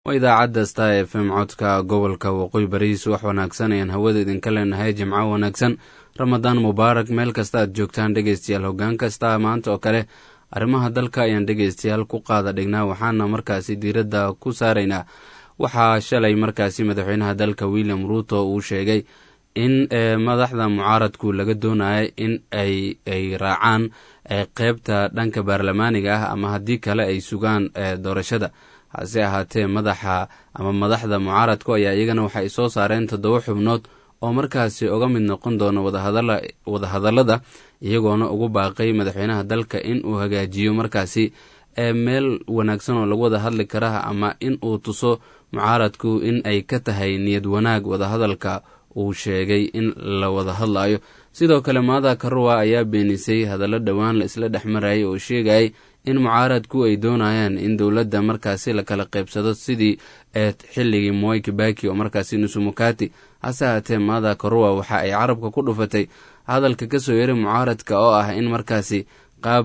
waa idaacadda star f m codka gobolka waqooyi barihiis wax wanaagsan ayaan hawada idinka leenahay jimco wanaagsan ramadaan mubaarak meel kasta aad joogtaan dhegeystayaal hoggaan kasta maanta oo kale arrimaha dalka ayaan dhegeystayaal ku qaada dhignaa waxaana markaasi diiradda ku saaraynaa waxaa shalay markaasi madaxweynaha dalka william ruuto uu sheegay in madaxda mucaaradku laga doonaya in ay ay raacaan qeybta dhanka baarlamaaniga ah ama haddii kale ay sugaan doorashada hase ahaatee madaxa ama madaxda mucaaradku ayaa iyagana waxay soo saareen toddoba xubnood oo markaasi uga mid noqon doono wadahadallada iyagoona ugu baaqay madaxweynaha dalka in uu hagaajiyo markaasi meel wanaagsan oo lagu wada hadli kara ama in uu tuso mucaaradku in ay ka tahay niyad wanaag wadahadalka uu sheegay in la wada hadlayo sidoo kale maada karuwa ayaa beenisay hadallo dhowaan la isla dhex marayay oo sheegayay in mucaaradku ay doonayaan in dowladda markaasi la kala qaybsado sidii xilligii moy kibaki oo markaasi nusumukati hase ahaatee maada karuwa waxa ay carabka ku dhufatay hadalka kasoo yaray mucaaradka oo ah in markaasi qaab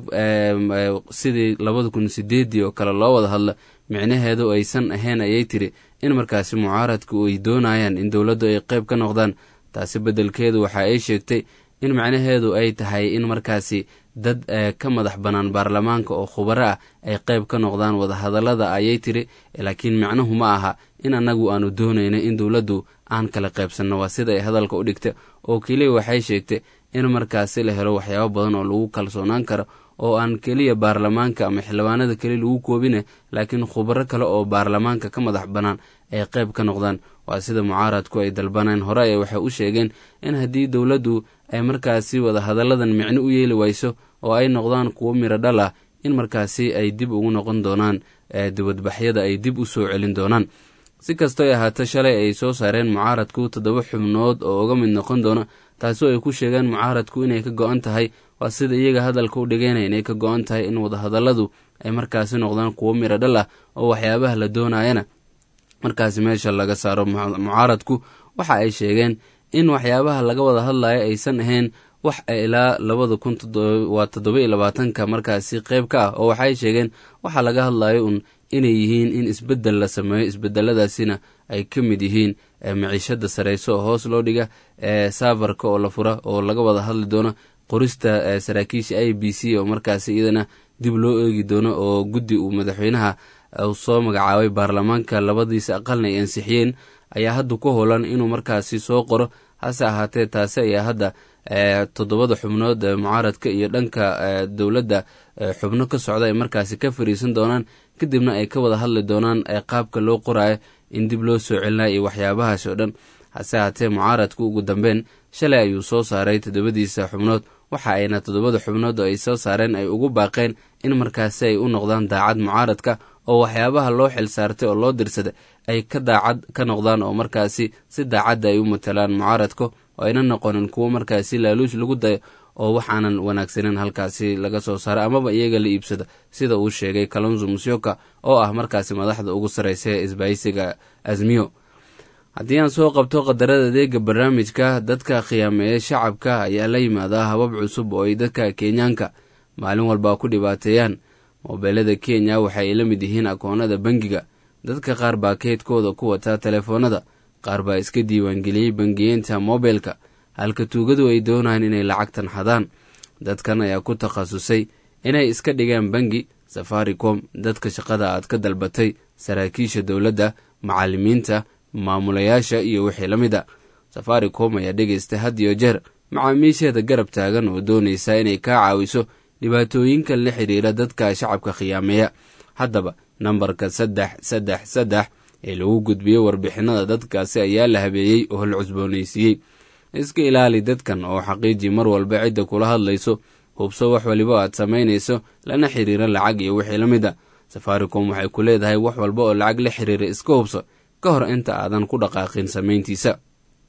sidii labada kun sideedii oo kale loo wada hadlo micnaheedu aysan ahayn ayay tiri in markaasi mucaaradku ay doonayaan in dowladdu ay qeyb ka noqdaan taasi beddelkeedu waxa ay sheegtay in macnaheedu ay tahay in markaasi dad ka madax bannaan baarlamaanka oo khubaro ah ay qeyb ka noqdaan wadahadallada ayay tiri laakiin macnuhu ma aha in annagu aanu doonayno in dowladdu aan kala qaybsanno waa sida ay hadalka u dhigta oo keliya waxay sheegtay in markaasi la helo waxyaabo badan oo lagu kalsoonaan karo oo aan keliya baarlamaanka ama xildhibaanada keliya lagu koobine laakiin khubaro kale oo baarlamaanka ka madax bannaan ay qeyb ka noqdaan waa sida mucaaradku ay dalbaneen hore ee waxay u sheegeen in haddii dowladdu ay markaasi wadahadalladan micno u yeeli wayso oo ay noqdaan kuwo miro dhal ah in markaasi ay dib ugu noqon doonaan dibadbaxyada ay dib u soo celin doonaan si kastoy ahaato shalay ay soo saareen mucaaradku toddoba xubnood oo uga mid noqon doona taasoo ay ku sheegeen mucaaradku inay ka go-an tahay waa sida iyaga hadalka u dhigeyna inay ka go-an tahay in wadahadalladu ay markaasi noqdaan kuwo miro dhal ah oo waxyaabaha la doonayana markaasi meesha laga saaro mucaaradku waxa ay sheegeen in waxyaabaha laga wada hadlayo aysan ahayn wax ilaa labada kun waa toddoba iyo labaatanka markaasi qeyb ka ah oo waxay sheegeen waxaa laga hadlayo un inay yihiin in isbeddel la sameeyo isbedeladaasina ay ka mid yihiin maciishada sareyso oo hoos loo dhiga saafarka oo la fura oo laga wada hadli doono qorista saraakiisha i b c oo markaasi iyadana dib loo eegi doono oo guddi uu madaxweynaha soo magacaabay baarlamaanka labadiisa aqalna ay ansixiyeen ayaa hadda ku howlan inuu markaasi soo qoro hase ahaatee taasi ayaa hadda toddobada xubnood mucaaradka iyo dhanka dowladda xubno ka socda ay markaasi ka fariisan doonaan kadibna ay ka wada hadli doonaan qaabka loo qoraayo in dib loo soo celinayo iyo waxyaabahaas oo dhan hase ahaatee mucaaradku ugu dambeyn shalay ayuu soo saaray toddobadiisa xubnood waxa ayna toddobada xubnood oo ay soo saareen ay ugu baaqeen in markaasi ay u noqdaan daacad mucaaradka oo waxyaabaha loo xil saartay oo loo dirsaday ay ka daacad ka noqdaan oo markaasi si daacadda ay u matalaan mucaaradka oo ayna noqonin kuwo markaasi laaluush lagu dayo oo waxaanan wanaagsanin halkaasi laga soo saaro amaba iyaga la iibsado sida uu sheegay kalonzo musyoka oo ah markaasi madaxda ugu sarreysa ee isbaahisiga azmiyo haddii aan soo qabto qadarada adeega barnaamijka dadka khiyaameeya shacabka ayaa la yimaadaa habab cusub oo ay dadka kenyaanka maalin walba ku dhibaateeyaan moobeelada kenya waxa ay la mid yihiin akoonada bangiga dadka qaar baa keydkooda ku wataa telefoonada qaar baa iska diiwaangeliyey bangiyeenta mobilka halka tuugadu ay doonayaan inay lacagtan xadaan dadkan ayaa ku takhasusay inay iska dhigaan bangi safaricom dadka shaqada aad ka dalbatay saraakiisha dowladda macallimiinta maamulayaasha iyo wixii la mid a safaricom ayaa dhegaysta had iyo jeer macaamiisheeda garab taagan oo doonaysa inay kaa caawiso dhibaatooyinkan la xidhiira dadka shacabka khiyaameeya haddaba nambarka saddex saddex saddex ee lagu gudbiyey warbixinada dadkaasi ayaa la habeeyey oo la cusboonaysiiyey iska ilaali dadkan oo xaqiiji mar walba cidda kula hadlayso hubso wax waliba aad samaynayso lana xiriira lacag iyo wixii la mid a safaricom waxay ku leedahay wax walba oo lacag la xiriira iska hubso ka hor inta aadan ku dhaqaaqin samayntiisa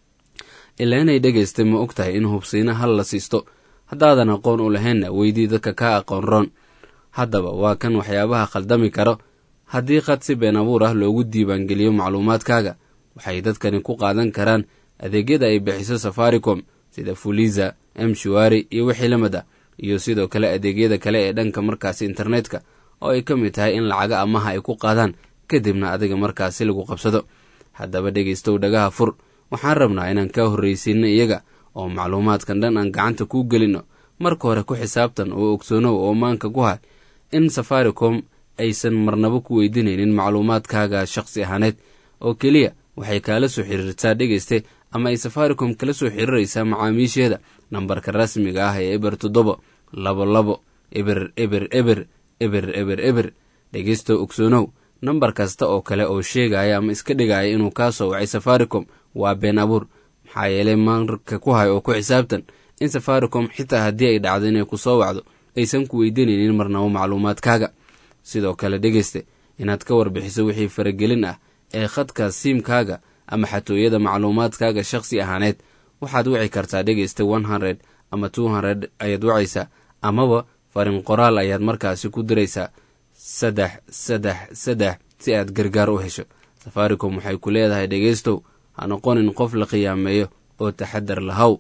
ilaa inay dhegaystay ma og tahay in hubsiina hal la siisto haddaadan aqoon u lahaynna weydii dadka kaa aqoon roon haddaba waa kan waxyaabaha khaldami karo haddii qad si been abuur ah loogu diiwaangeliyo macluumaadkaaga waxay dadkani ku qaadan karaan adeegyada ay bixiso safaricom sida fuliza mshuari iyo wixii la mid ah iyo sidoo kale adeegyada kale ee dhanka markaasi internetka oo ay ka mid tahay in lacaga amaha ay ku qaadaan kadibna adiga markaasi lagu qabsado haddaba dhegaystow dhagaha fur waxaan rabnaa inaan kaa horraysiinno iyaga oo macluumaadkan dhan aan gacanta kuu gelinno marka hore ku xisaabtan oo ogsoonow oo maanka ku hay in safaricom aysan marnabo ku weydiinaynin macluumaadkaaga shaqsi ahaaneed oo keliya waxay kaala soo xiriirtaa dhegayste ama ay safaricom kala soo xiriiraysaa macaamiisheeda nambarka rasmiga ah ee eber toddoba labo labo eber eber eber eber eber eber dhegaysto ogsoonow nambar kasta oo kale oo sheegaya ama iska dhigaya inuu kaa soo wacay safaricom waa been abuur maxaa yeelay marka ku hay oo ku xisaabtan in safaricom xitaa haddii ay dhacdo inay ku soo wacdo aysan ku weydiinaynin marnabo macluumaadkaaga sidoo kale dhegayste inaad ka warbixiso wixii faragelin ah ee khadka siimkaaga ama xatooyada macluumaadkaaga shakhsi ahaaneed waxaad wici kartaa dhegaysta one hundred ama two hundred ayaad wacaysaa amaba farin qoraal ayaad markaasi ku diraysaa saddex saddex saddex si aad gargaar u hesho safaricom waxay ku leedahay dhegaystow ha noqonin qof la khiyaameeyo oo taxadar lahaw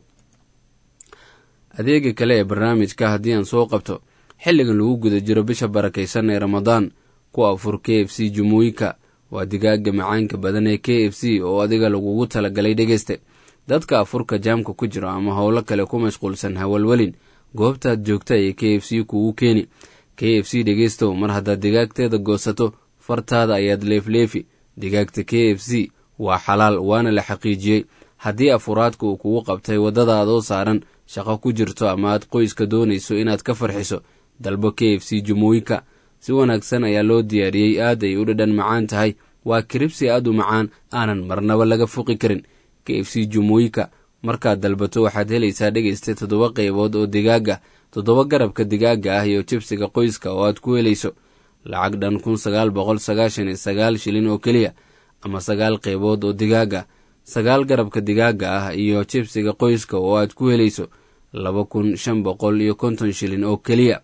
adeega kale ee barnaamijka haddii aan soo qabto xilligan lagu guda jiro bisha barakaysan ee ramadaan ku afur k f c jumuuyika waa digaaga macaanka badan ee k f c oo adiga lagugu talagalay dhegayste dadka afurka jaamka ku jiro ama howlo kale ku mashquulsan hawalwelin goobtaad joogta ee k f c kugu keeni k f c dhegaystow mar haddaad digaagteeda goosato fartaada ayaad leefleefi digaagta k f c waa xalaal waana la xaqiijiyey haddii afuraadka uu kugu qabtay waddadaadoo saaran shaqo ku jirto ama aad qoyska doonayso inaad ka farxiso dalbo k f c jumuuyika si wanaagsan ayaa loo diyaariyey aad ay u dhadhan macaan tahay waa kiribsi aad u macaan aanan marnaba laga fuqi karin k f c jumuuyika markaad dalbato waxaad helaysaa dhegaysta toddoba qaybood oo digaaga toddoba garabka digaaga ah iyo jibsiga qoyska oo aad ku helayso lacag dhan kun sagaal boqol sagaashan iyo sagaal shilin oo keliya ama sagaal qaybood oo digaaga sagaal garabka digaaga ah iyo jibsiga qoyska oo aad ku helayso laba kun shan boqol iyo konton shilin oo keliya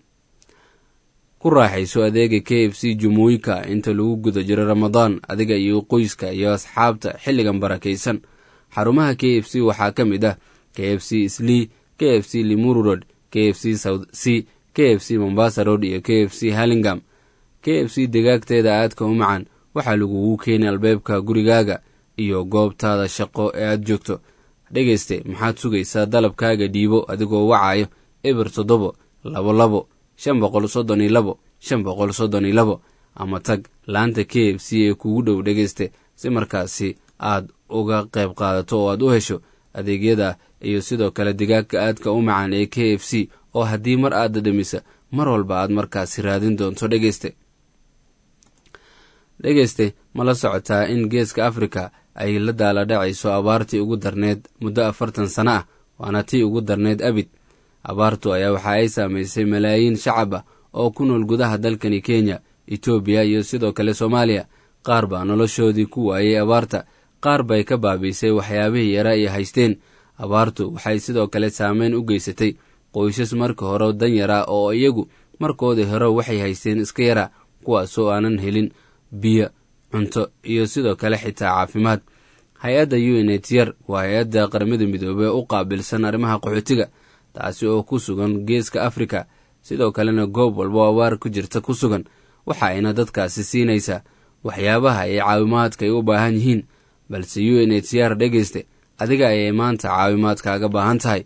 ku raaxayso adeega k f c jumuuyika inta lagu guda jiro ramadaan adiga iyo qoyska iyo asxaabta xilligan barakaysan xarumaha k f c waxaa ka mid ah k f c slii k f c limuru road k f c south c k f c mombasa road iyo k f c hallingam k f c digaagteeda aadka u macan waxaa lagugu keeni albeebka gurigaaga iyo goobtaada shaqo ee aad joogto dhegayste maxaad sugaysaa dalabkaaga dhiibo adigoo wacayo eber toddobo labo labo shan boqol soddon iyo labo shan boqol soddon iyo labo ama tag laanta k f c ee kugu dhow dhegayste si markaasi aad uga qayb qaadato oo aad u hesho adeegyada iyo sidoo kale digaagka aadka u macaan ee k f c oo haddii mar aad dhadhamisa mar walba aad markaasi raadin doonto dhegayste dhegayste ma la socotaa in geeska afrika ay la daala dhacayso abaartii ugu darneed muddo afartan sano ah waana tii ugu darneed abid abaartu ayaa waxa ay saamaysay malaayiin shacab ah oo ku nool gudaha dalkani kenya etoobiya iyo sidoo kale soomaaliya qaar baa noloshoodii ku waayey abaarta qaar bay ka baabiisay waxyaabihii yara ay haysteen abaartu waxay sidoo kale saameyn u geysatay qoysas marka hore dan yara oo iyagu markoodii hore waxay haysteen iska yara kuwaasoo aanan helin biyo cunto iyo sidoo kale xitaa caafimaad hay-adda u n h r waa hay-adda qaramada midoobey u qaabilsan arrimaha qaxootiga taasi oo ku sugan geeska afrika sidoo kalena goob walbo abaar ku jirta ku sugan waxa ayna dadkaasi siinaysaa waxyaabaha ee caawimaadka ay u baahan yihiin balse u n h r dhegayste adiga ayay maanta caawimaadkaaga baahan tahay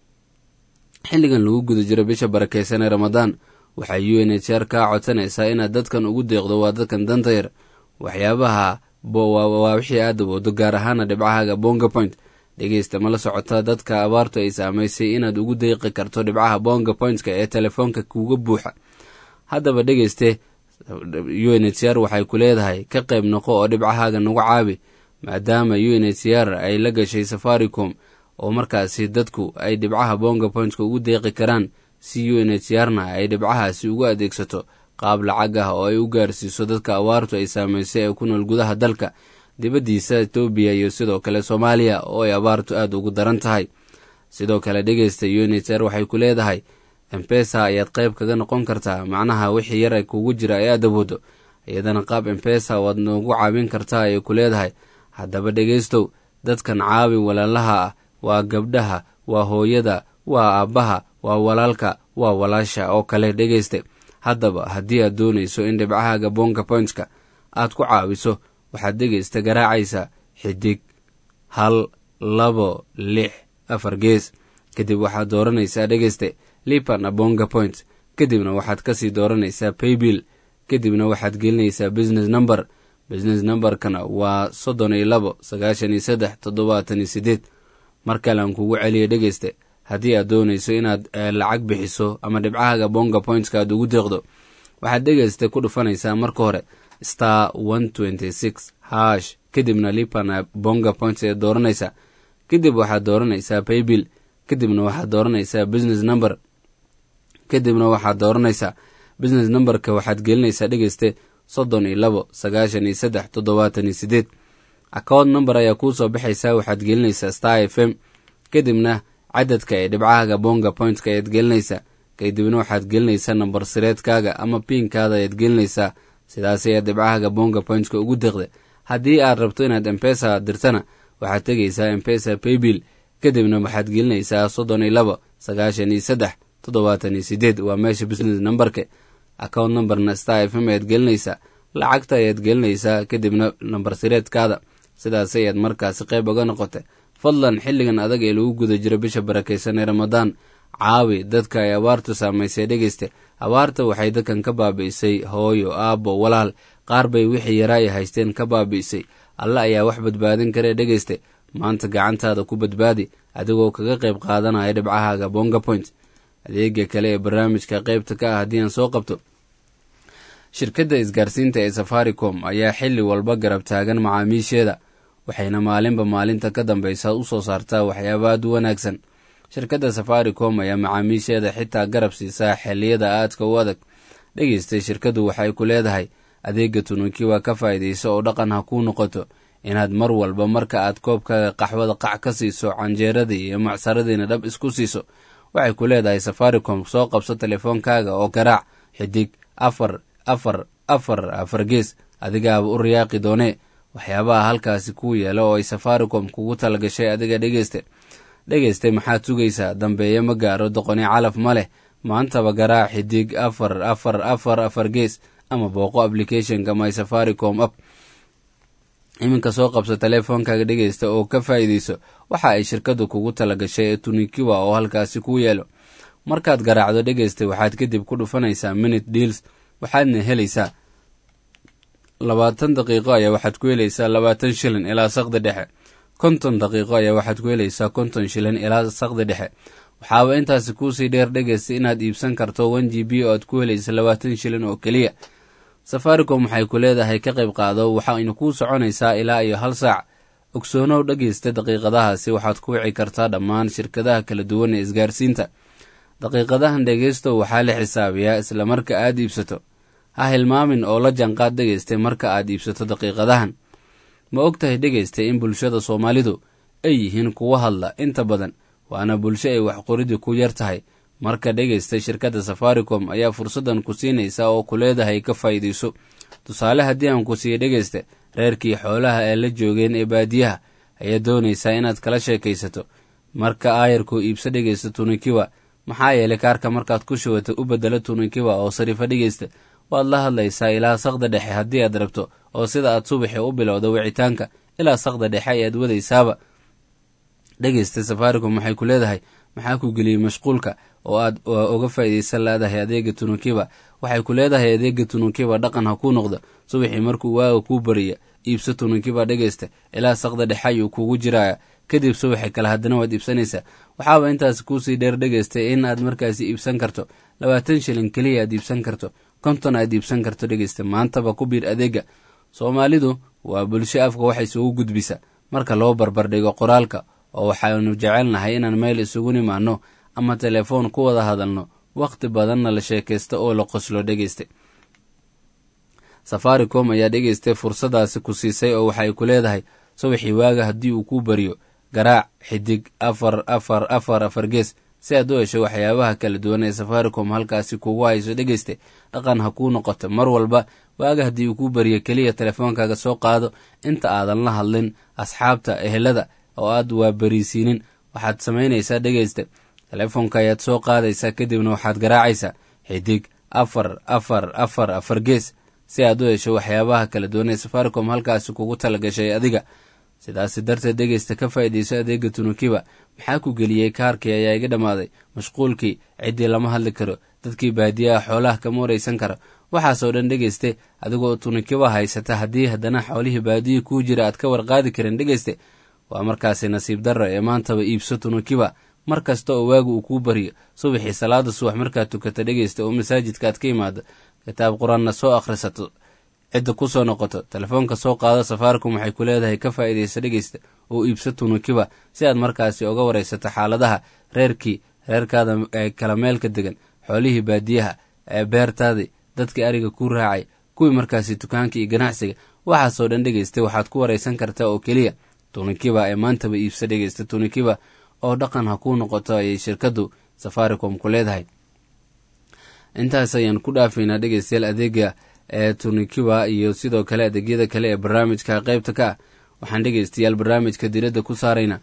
xilligan lagu guda jiro bisha barakaysan ee ramadaan waxay u n h r kaa codsanaysaa inaad dadkan ugu deeqdo waa dadkan danta yar waxyaabaha waa wixii aad awoodo gaar ahaana dhibcahaaga bonga point dhegeysta ma la socota dadka abaartu ay saamaysay inaad ugu deeqi karto dhibcaha bonga pointka ee telefoonka kuga buuxa haddaba dhegeyste u n h r waxay ku leedahay ka qayb noqo oo dhibcahaaga nagu caabi maadaama u n h r ay la gashay safaricom oo markaasi dadku ay dhibcaha bonga pointka ugu deeqi karaan si u n h r na ay dhibcahaasi ugu adeegsato qaab lacag ah oo ay u gaarsiiso dadka abaartu ay saamaysay ee ku nool gudaha dalka dibaddiisa etoobiya iyo sidoo kale soomaaliya oo ay abaartu aad ugu daran tahay sidoo kale dhegeysta u n h r waxay ku leedahay embesa ayaad qayb kaga noqon kartaa macnaha wixii yar kugu jira ee aad awoodo iyadana qaab embesa waad noogu caawin kartaa ayay ku leedahay haddaba dhegeystow dadkan caawi walaalaha ah waa gabdhaha waa hooyada waa aabbaha waa walaalka waa walaasha oo kale dhegeyste haddaba haddii aad doonayso in dhibcahaaga bonga pointska aad ku caawiso waxaad dhegaysta garaacaysaa xidig hal labo lix afar gees kadib waxaad dooranaysaa dhegayste lipan abonga point kadibna waxaad kasii dooranaysaa paybill kadibna waxaad gelinaysaa business number business numberkana waa soddon iyo labo sagaashan iyo saddex toddobaatan iyo sideed mar kale aan kugu celiya dhegayste haddii aad doonayso inaad lacag bixiso ama dhibcahaga bonga pointska aad ugu deeqdo waxaad dhegaysta ku dhufanaysaa marka hore star one twenty six hash kadibna lipana bonga points ee dooranaysaa kadib waxaad dooranaysaa paybill kadibna waxaad dooranaysaa business number kadibna waxaad dooranaysaa business numberka waxaad gelinaysaa dhegayste soddon iyo labo sagaashan iyo saddex toddobaatan iyo sideed account number ayaa kuu soo baxaysaa waxaad gelinaysaa star f m kadibna cadadka ee dhibcahaga bonga pointka ayaad gelinaysaa kadibna waxaad gelinaysaa nambar sireedkaaga ama piinkaada ayaad gelinaysaa sidaas ayaad dhibcahaga bonga pointka ugu deeqda haddii aad rabto inaad embesa dirtana waxaad tegaysaa embesa paybill kadibna waxaad gelinaysaa soddon iyo labo sagaashan iyo saddex toddobaatan iyo sideed waa meesha business numberka account numberna star f m ayaad gelinaysaa lacagta ayaad gelinaysaa kadibna nambar sireedkaada sidaas ayaad markaasi qayb oga noqotay fadlan xilligan adag ee lagu guda jiro bisha barakaysan ee ramadaan caawi dadka ay abaartu saamaysay dhegayste abaarta waxay dadkan ka baabi'isay hooyo aabbo walaal qaar bay wixii yaraa ay haysteen ka baabi'isay alle ayaa wax badbaadin karee dhegayste maanta gacantaada ku badbaadi adigoo kaga qayb qaadanaya dhibcahaaga bonga point adeega kale ee barnaamijka qaybta ka ah haddii aan soo qabto shirkadda isgaarsiinta ee safaricom ayaa xilli walba garab taagan macaamiisheeda waxayna maalinba maalinta ka dambeysa u soo saartaa waxyaaba aad u wanaagsan shirkadda safaricom ayaa macaamiisheeda xitaa garab siisaa xilliyada aadka u adag dhegeystay shirkaddu waxay ku leedahay adeega tunukiwa ka faa'iidayso oo dhaqan ha kuu noqoto inaad mar walba marka aad koobkaaga qaxwada qac ka siiso canjeeradii iyo macsaradiina dhab isku siiso waxay ku leedahay safaricom soo qabso telefoonkaaga oo garaac xidig afar afar afar afar gees adigaaba u riyaaqi doonee waxyaabaha halkaasi kuu yeela oo ay safaricom kugu talagashay adiga dhegeyste dhegeyste maxaad sugaysaa dambeeye ma gaaro doqoni calaf ma leh maantaba garaac xidig afar afar afar afar gees ama booqo applicationka my safaricom app iminka soo qabso teleefoonkaaga dhegeysta oo ka faa'iidayso waxa ay shirkaddu kugu talagashay ee tunikiwa oo halkaasi kuu yeelo markaad garaacdo dhegeysta waxaad kadib ku dhufanaysaa minute deals waxaadna helaysaa labaatan daqiiqo ayaa waxaad ku helaysaa labaatan shilin ilaa saqdi dhexe konton daqiiqo ayaa waxaad ku helaysaa konton shilin ilaa saqdi dhexe waxaaba intaasi kuusii dheer dhegeysta inaad iibsan karto one g b oo aad ku helaysa labaatan shilin oo keliya safaricom waxay ku leedahay ka qayb qaado waxayna kuu soconaysaa ilaa iyo hal saac ogsoonow dhegeysta daqiiqadahaasi waxaad ku wici kartaa dhammaan shirkadaha kala duwan ee isgaarsiinta daqiiqadahan dhegeysto waxaa la xisaabiyaa isla marka aad iibsato ha hilmaamin oo la janqaad dhegeystay marka aad iibsato daqiiqadahan ma og tahay dhegeystay in bulshada soomaalidu ay yihiin kuwa hadla inta badan waana bulsho ay waxqoridii ku yar tahay marka dhegeystay shirkadda safaricom ayaa fursaddan ku siinaysa oo ku leedahay ka faa'iidayso tusaale haddii aan ku siiya dhegeysta reerkii xoolaha ee la joogeen ee baadiyaha ayaa doonaysaa inaad kala sheekaysato marka aayarkuu iibso dhegeysta tunikiwa maxaa yeelay kaarka markaad ku shubato u bedelo tunikiwa oo sariifa dhegeysta waad la hadlaysaa ilaa saqda dhexe haddii aad rabto oo sida aad subaxi u bilowda wicitaanka ilaa saqda dhexe ayaad wadaysaaba dhegeysta safaricom waxay ku leedahay maxaa ku geliyey mashquulka oo aad uga faa'iidaysan leedahay adeega tunukiba waxay ku leedahay adeega tunukiba dhaqan ha kuu noqdo subaxii markuu waaga kuu bariya iibso tunukiba dhegeysta ilaa saqda dhexe ayuu kugu jiraya kadib subaxi kale haddana waad iibsanaysaa waxaaba intaas kuusii dheer dhegeystay in aad markaasi iibsan karto labaatan shilin keliya aad iibsan karto konton aad iibsan karto dhegeysta maantaba ku biir adeega soomaalidu waa bulsho afka wax isugu gudbisa marka loo barbardhigo qoraalka oo waxaanu jecelnahay inaan meel isugu nimaano ama telefoon ku wada hadalno wakhti badanna la sheekaysta oo la qoslo dhegeysta safaricom ayaa dhegeystay fursadaasi ku siisay oo waxay ku leedahay subaxii waaga haddii uu kuu bariyo garaac xidig afar afar afar afar gees si aad u hesho waxyaabaha kala duwan ee safaricom halkaasi kugu hayso dhegeysta dhaqan ha kuu noqoto mar walba waaga haddii uu kuu bariyo keliya telefoonkaaga soo qaado inta aadan la hadlin asxaabta ehelada oo aad waa bariisiinin waxaad samaynaysaa dhegeysta telefoonka ayaad soo qaadaysaa kadibna waxaad garaacaysaa xidig afar afar afar afar gees si aad u hesho waxyaabaha kala duwan ee safaricom halkaasi kugu talagashay adiga sidaasi darteed dhegeysta ka faa'iidayso adeega tunukiba maxaa ku geliyey kaarkii ayaa iga dhammaaday mashquulkii ciddii lama hadli karo dadkii baadiyaha xoolaha kama waraysan karo waxaasoo dhan dhegeyste adigoo tunukiba haysata haddii haddana xoolihii baadiyii kuu jira aad ka warqaadi karin dhegeyste waa markaasi nasiib darra ee maantaba iibso tunukiba mar kasta oo waagu uu kuu baryo subaxii salaada subax markaad tukata dhegeysta oo masaajidka aad ka imaado kitaab qur-aanna soo akhrisato cidda ku soo noqoto telefoonka soo qaado safaarikum waxay ku leedahay ka faa'iidaysa dhegeysta oo iibso tunukiba si aad markaasi oga waraysato xaaladaha reerkii reerkaada ee kala meelka degan xoolihii baadiyaha ee beertaadii dadkii ariga kuu raacay kuwii markaasi dukaanka iyo ganacsiga waxaasoo dhan dhegeysta waxaad ku waraysan kartaa oo keliya tunikiba ee maantaba iibsa dhegeysta tunikiba oo dhaqan ha kuu noqoto ayay shirkaddu safaricom ku leedahay intaas ayaan ku dhaafaynaa dhegeystayaal adeega ee tunikiba iyo sidoo kale adeegyada kale ee barnaamijka qeybta ka ah waxaan dhegeystayaal barnaamijka diradda ku saarayna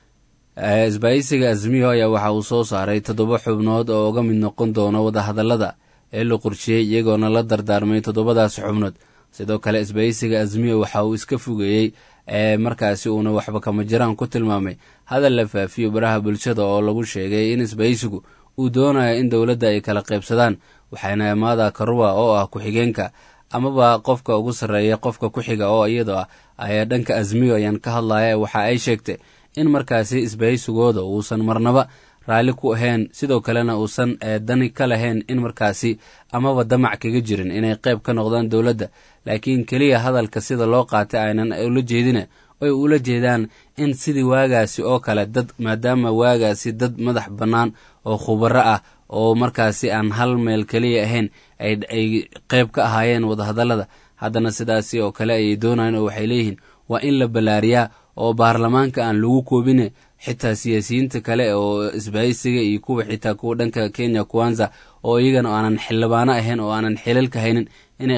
isbaayisiga azmiyo ayaa waxa uu soo saaray toddoba xubnood oo uga mid noqon doono wadahadallada ee la qorsheeyey iyagoona la dardaarmay toddobadaas xubnood sidoo kale isbaayisiga azmiyo waxa uu iska fogeeyey ee markaasi uuna waxba kama jiraan ku tilmaamay hadal la faafiyo baraha bulshada oo lagu sheegay in isbaysigu uu doonayo in dowladda ay kala qaybsadaan waxaana amaada karuwa oo ah ku-xigeenka amaba qofka ugu sarreeya qofka ku xiga oo iyadoo ah ayaa dhanka azmiyo ayaan ka hadlaya waxa ay sheegtay in markaasi isbaysigooda uusan marnaba raalli ku ahayn sidoo kalena uusan dani ka lahayn in markaasi amaba damac kaga jirin inay qayb ka noqdaan dowladda laakiin keliya hadalka sida loo qaatay aynan ula jeedina ay ula jeedaan in sidii waagaasi oo kale dad maadaama waagaasi dad madax bannaan oo khubaro ah oo markaasi aan hal meel keliya ahayn ay qayb ka ahaayeen wadahadallada haddana sidaasi oo kale ayay doonayeen oo waxay leeyihiin waa in la ballaariyaa oo baarlamaanka aan lagu koobine xitaa siyaasiyiinta kale oo isbaaysiga iyo kuwa xitaa kuwa dhanka kenya kuwanza oo iyagana aanan xildhibaano ahayn oo aanan xilalka haynin inay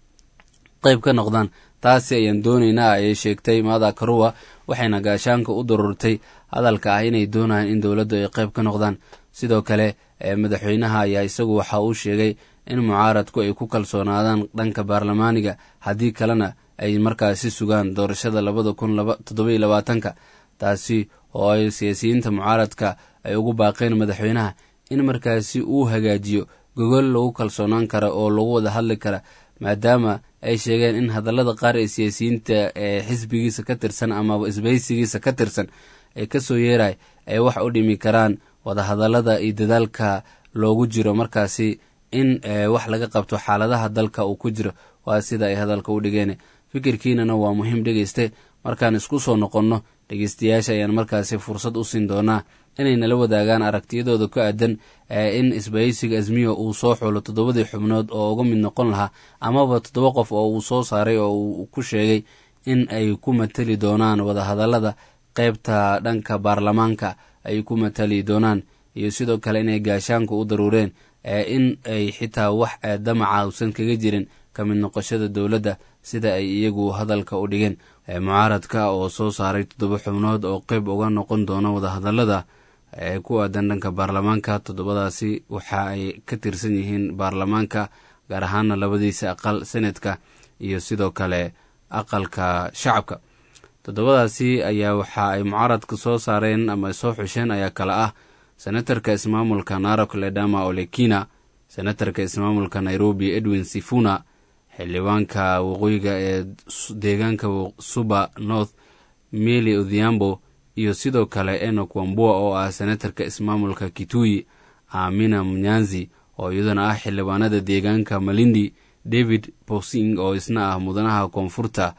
qayb ka noqdaan taasi ayaan doonaynaa ayay sheegtay maada karuwa waxayna gaashaanka u dururtay hadalka ah inay doonayaan in dowladdu ay qayb ka noqdaan sidoo kale madaxweynaha ayaa isagu waxa uu sheegay in mucaaradku ay ku kalsoonaadaan dhanka baarlamaaniga haddii kalena ay markaasi sugaan doorashada labada kun toddoba iyo labaatanka taasi oo ay siyaasiyiinta mucaaradka ay ugu baaqeen madaxweynaha in markaasi uu hagaajiyo gogol lagu kalsoonaan kara oo lagu wada hadli kara maadaama ay sheegeen in hadallada qaar ee siyaasiyiinta ee xisbigiisa ka tirsan amaba isbaysigiisa ka tirsan ee kasoo yeeray ay wax u dhimi karaan wadahadallada iyo dadaalka loogu jiro markaasi in wax laga qabto xaaladaha dalka uu ku jiro waa sida ay hadalka u dhigeen fikirkiinana waa muhiim dhegeyste markaan isku soo noqonno dhegeystayaasha ayaan markaasi fursad u siin doonaa inay nala wadaagaan aragtiyadooda ku aadan in isbaysiga azmiyo uu soo xulo toddobadii xubnood oo uga mid noqon lahaa amaba toddoba qof oo uu soo saaray oo uu ku sheegay in ay ku matali doonaan wadahadallada qaybta dhanka baarlamaanka ay ku matali doonaan iyo sidoo kale inay gaashaanka u daruureen in ay xitaa wax damaca uusan kaga jirin ka mid noqoshada dowladda sida ay iyagu hadalka u dhigeen mucaaradka oo soo saaray toddoba xubnood oo qayb uga noqon doona wadahadallada ee ku aadan dhanka baarlamaanka toddobadaasi waxa ay ka tirsan yihiin baarlamaanka gaar ahaana labadiisa aqal senetka iyo sidoo kale aqalka shacabka toddobadaasi ayaa waxa ay mucaaradka soo saareen ama soo xusheen ayaa kale ah senatarka ismaamulka narok ledama olekina senatarka ismaamulka nairobi edwin sifuna xildhibaanka waqooyiga ee deegaanka suba north meli odhiambo iyo sidoo kale enok wambua oo ah senatarka ismaamulka kituyi amina mnyanzi oo iyaduna ah xildhibaanada deegaanka malindi david posing oo isna ah mudanaha koonfurta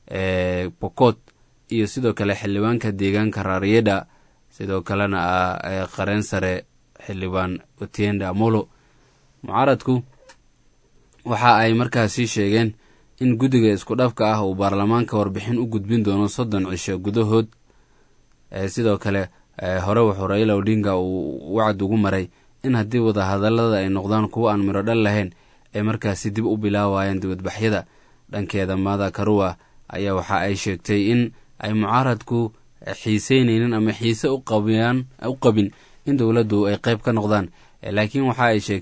ee pokot iyo sidoo kale xildhibaanka deegaanka raryeda sidoo kalena ah qareen sare xildhibaan otienda amolo mucaaradku waxa ay markaasi sheegeen in guddiga isku dhafka ah uu baarlamaanka warbixin u gudbin doono soddon cisho gudahood sidoo kale hore wuxuu raila odinga uu wacd ugu maray in haddii wadahadallada ay noqdaan kuwo aan midho dhal lahayn ay markaasi dib u bilaawayaan dibadbaxyada dhankeeda maada karuwa ayaa waxa ay sheegtay in ay mucaaradku xiiseynaynin ama xiise u qabin in dowladdu ay qayb ka noqdaan laakiin waxa ay sheegtay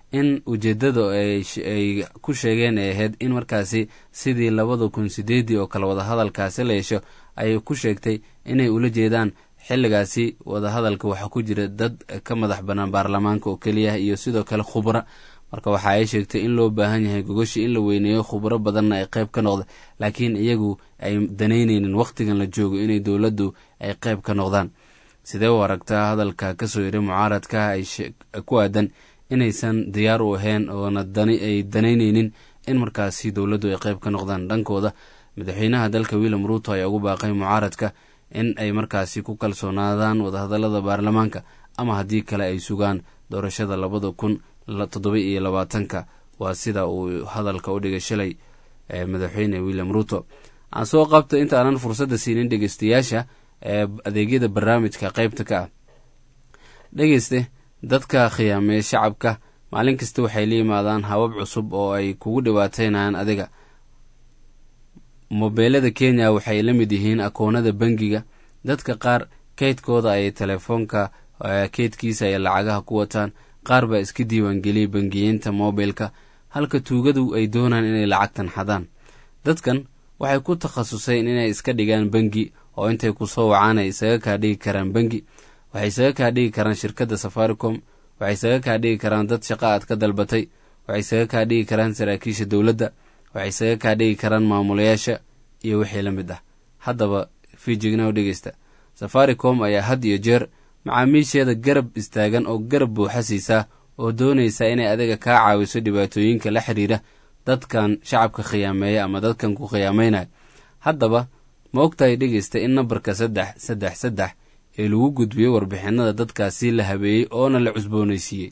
in ujeeddada ay ku sheegeen ay ahayd in markaasi sidii labada kun sideedii oo kale wadahadalkaasi la yeesho ay ku sheegtay inay ula jeedaan xilligaasi wadahadalka waxaa ku jira dad ka madax bannaan baarlamaanka oo keliya iyo sidoo kale khubro marka waxa ay sheegtay in loo baahan yahay gogoshi in la weyneeyo khubro badanna ay qayb ka noqda laakiin iyagu ay danaynaynin wakhtigan la joogo inay dowladdu ay qayb ka noqdaan sidee u aragtaa hadalka kasoo yidhi mucaaradka ay ku aadan inaysan diyaar u ahayn oona ay danaynaynin in markaasi dowladdu ay qayb ka noqdaan dhankooda madaxweynaha dalka william ruuto ayaa ugu baaqay mucaaradka in ay markaasi ku kalsoonaadaan wadahadallada baarlamaanka ama haddii kale ay sugaan doorashada labada kun toddoba iyo labaatanka waa sida uu hadalka u dhigay shalay madaxweyne william ruuto aan soo qabta inta aanan fursadda siinin dhegeystayaasha ee adeegyada barnaamijka qaybta ka ah dhegeyste dadka khiyaameeya shacabka maalin kasta waxay la yimaadaan habab cusub oo ay kugu dhibaateynayaan adiga mobeelada kenya waxay la mid yihiin akoonada bangiga dadka qaar kaydkooda ay telefoonka keydkiisa ay lacagaha ku wataan qaar baa iska diiwaangeliyay bangiyeynta mobilka halka tuugadu ay doonaan inay lacagtan xadaan dadkan waxay ku takhasuseen inay iska dhigaan bangi oo intay ku soo wacaan ay isaga kaa dhigi karaan bangi waxay isaga kaa dhigi karaan shirkadda safaricom waxay isaga kaa dhigi karaan dad shaqa aad ka dalbatay waxay isaga kaa dhigi karaan saraakiisha dowladda waxay isaga kaa dhigi karaan maamulayaasha iyo wixii la mid ah haddaba fiijigna u dhegeysta safaricom ayaa had iyo jeer macaamiisheeda garab istaagan oo garab buuxa siisaa oo doonaysa inay adiga kaa caawiso dhibaatooyinka la xiriira dadkan shacabka khiyaameeya ama dadkan ku khiyaameynaya haddaba ma ogtahay dhegeysta in nambarka saddex saddex saddex ee lagu gudbiyo warbixinada dadkaasi la habeeyey oona la cusboonaysiiyey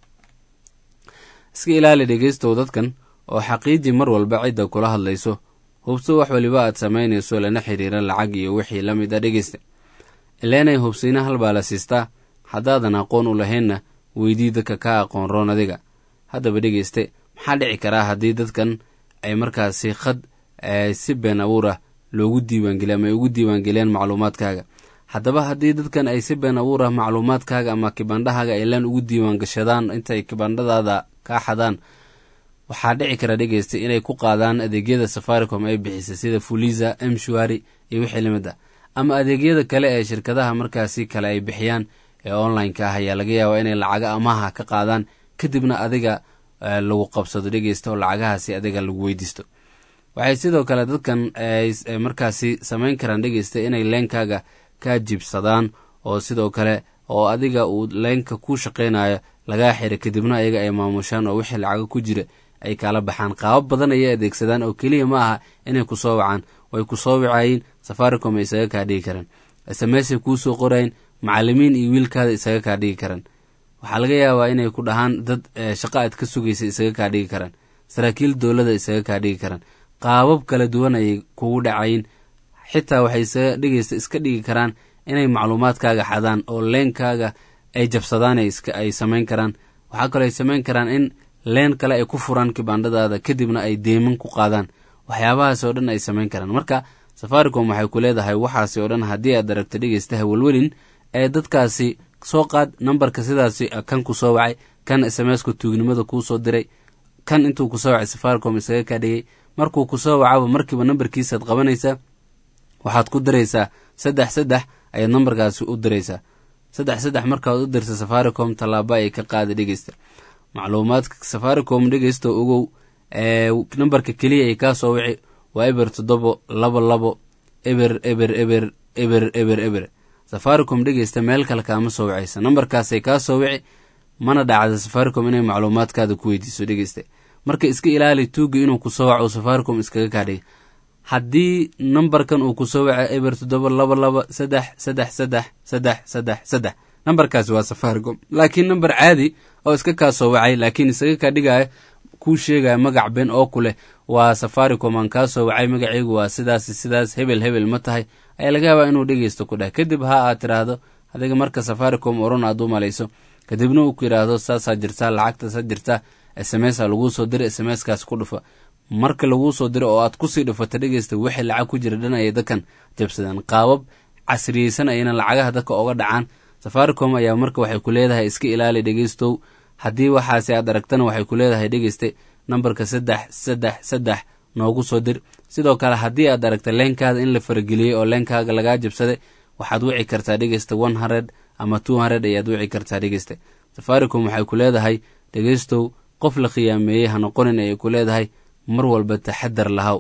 iska ilaali dhegeystow dadkan oo xaqiiji mar walba cidda kula hadlayso hubso wax waliba aad samaynayso lana xiriira lacag iyo wixii la mid a dhegeysta ileenay hubsiina halbaa la siistaa haddaadan aqoon u lahaynna weydii dadka ka aqoon roon adiga haddaba dhegeyste maxaa dhici karaa haddii dadkan ay markaasi khad si been abuur ah loogu diiwaangeliy ama ay ugu diiwaangeliyaan macluumaadkaaga haddaba haddii dadkan ay si been abuur ah macluumaadkaaga ama kibandhahaaga ay laan ugu diiwaangashadaan intay kibandhadaada kaa xadaan waxaa dhici kara dhegeysta inay ku qaadaan adeegyada safaricom ay bixisa sida fuliza mshwari iyo wixii lamid ah ama adeegyada kale ee shirkadaha markaasi kale ay bixiyaan ee online-ka ah ayaa laga yaabaa inay lacaga amaha ka qaadaan kadibna adiga lagu qabsado dhegeysta oo lacagahaasi adiga lagu weydiisto waxay sidoo kale dadkan markaasi samayn karaan dhegeysta inay leenkaaga ka jibsadaan oo sidoo kale oo adiga uu leenka ku shaqeynayo lagaa xira kadibna ayaga ay maamushaan oo wixii lacaga ku jira ay kala baxaan qaabab badan ayay adeegsadaan oo keliya ma aha inay ku soo wacaan way ku soo wacayiin safaricom ay isaga kaa dhigi karaan smasay kuu soo qorayin macalimiin iyo wiilkaada isaga kaa dhigi karaan waxaa laga yaabaa inay ku dhahaan dad shaqa aad ka sugaysa isaga kaa dhigi karaan saraakiil dowlada isaga kaa dhigi karaan qaabab kala duwan ayay kugu dhacayin xitaa waxay isaga dhigaysa iska dhigi karaan inay macluumaadkaaga xadaan oo leenkaaga ay jabsadaan ay samayn karaan waxaa kaloo ay samayn karaan in leen kale ay ku furaan kibandhadaada kadibna ay deeman ku qaadaan waxyaabahaas oo dhan ay samayn karaan marka safaricom waxay ku leedahay waxaasi oo dhan haddii aad aragto dhegeystaha welwelin ee dadkaasi soo qaad nambarka sidaasi kan ku soo wacay kan sms-ka tuugnimada kuu soo diray kan intuu kusoo wacay safaricom isaga kaa dhigay markuu kusoo wacaba markiiba nambarkiisaad qabanaysaa waxaad ku diraysaa saddex saddex ayaad nambarkaasi u diraysaa saddex saddex markaad u dirta safaricom tallaaba ay ka qaada dhegeysta macluumaadka safaricom dhegeysta ogow nambarka keliya ay kaa soo wici waa eber toddobo labo labo eber eber eber eber eber eber safaricom dhegeysta meel kale kaama soo wicaysa nambarkaasay kaa soo wici mana dhacda safaricom inay macluumaadkaada ku weydiiso dhegeysta marka iska ilaali tuuga inuu kusoo waco safaricom iskaga kaadhiga haddii nambarkan uu kusoo waca eber toddoba laba laba saddex saddex saddex saddex saddex saddex nambarkaasi waa safaricom laakiin namber caadi oo iska kaa soo wacay laakiin isaga kaa dhigaya kuu sheegaya magac been oo ku leh waa safaricom aan kaa soo wacay magaceygu waa sidaas sidaas hebel hebel ma tahay ayaa laga yaabaa inuu dhegeysto ku dheh kadib ha aad tiraahdo adiga marka safaricom oran aad u malayso kadibna uu ku yidhaahdo saasaa jirtaa lacagtaasaa jirtaa s m s a laguu soo diray s m s kaas ku dhufa marka laguu soo diro oo aad kusii dhufata dhegeysta wixii lacag ku jira dhan ayay dadkan jabsadaan qaabab casriyeysan ayna lacagaha dadka oga dhacaan safaricom ayaa marka waxay ku leedahay iska ilaali dhegeystow haddii waxaasi aad aragtana waxay ku leedahay dhegeyste nambarka saddex saddex saddex noogu soo dir sidoo kale haddii aad aragta leenkaada in la farageliyey oo leenkaaga lagaa jabsaday waxaad wici kartaa dhegeysta one hundred ama two hundred ayaad wici kartaa dhegeyste safaricom waxay ku leedahay dhegeystow qof la khiyaameeyey ha noqonin ayay ku leedahay mar walba taxadar lahaw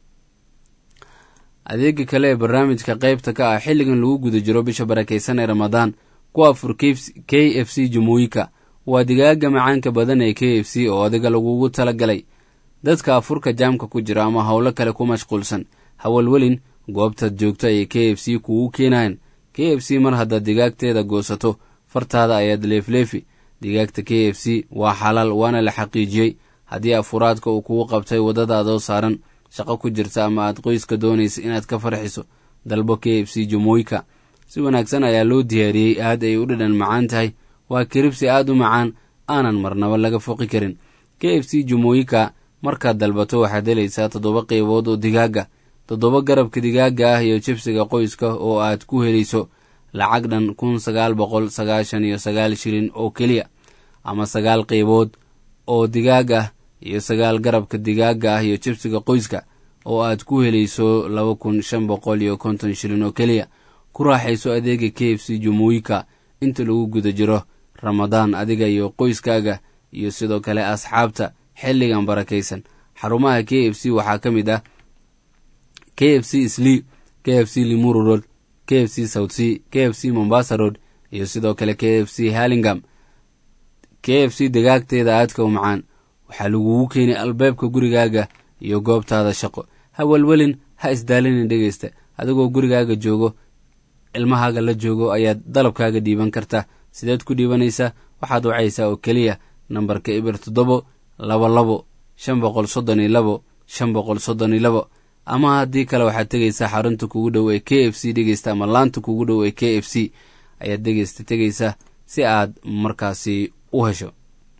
adeega kale ee barnaamijka qaybta ka ah xilligan lagu guda jiro bisha barakaysan ee ramadaan ku afur k f c jamhuuyika waa digaaga macaanka badan ee k f c oo adiga lagugu talagalay dadka afurka jaamka ku jira ama howlo kale ku mashquulsan hawalwelin goobtaad joogto ayay k f c kugu keenayan k f c mar haddaad digaagteeda goosato fartaada ayaad leefleefi digaagta k f c waa xalaal waana la xaqiijiyey haddii afuraadka uu kugu qabtay waddadaadoo saaran shaqo ku jirta ama aad qoyska doonaysa inaad ka farxiso dalbo k f c jamooyika si wanaagsan ayaa loo diyaariyey aad ay u dhadhan macaan tahay waa kiribsi aad u macaan aanan marnaba laga foqi karin k f c jamooyika markaad dalbato waxaad helaysaa toddoba qeybood oo digaaga toddoba garabka digaaga ah iyo jibsiga qoyska oo aad ku helayso lacag dhan kun sagaal boqol sagaashan iyo sagaal shilin oo keliya ama sagaal qeybood oo digaag ah iyo sagaal garabka digaaga ah iyo jibsiga qoyska oo aad ku helayso laba kun shan boqol iyo konton shilin oo keliya ku raaxayso adeega k f c jamhuuyika inta lagu guda jiro ramadaan adiga iyo qoyskaaga iyo sidoo kale asxaabta xilligan barakaysan xarumaha k f c waxaa ka mid ah k f c sli k f c limuru road k f c south c k f c mombasa road iyo sidoo kale k f c hallingam k f c digaagteeda aadka u macaan waxaa lagugu keenay albaabka gurigaaga iyo goobtaada shaqo ha welwelin ha isdaalinin dhegeysta adigoo gurigaaga joogo ilmahaaga la joogo ayaad dalabkaaga dhiiban karta sideed ku dhiibanaysaa waxaad wacaysaa oo keliya nambarka ibir toddobo labo labo shan boqol soddon iyo labo shan boqol soddon iyo labo ama haddii kale waxaad tegaysaa xarunta kugu dhow ee k f c dhegeysta ama laanta kugu dhow ee k f c ayaad dhegeysta tegaysaa si aad markaasi u hesho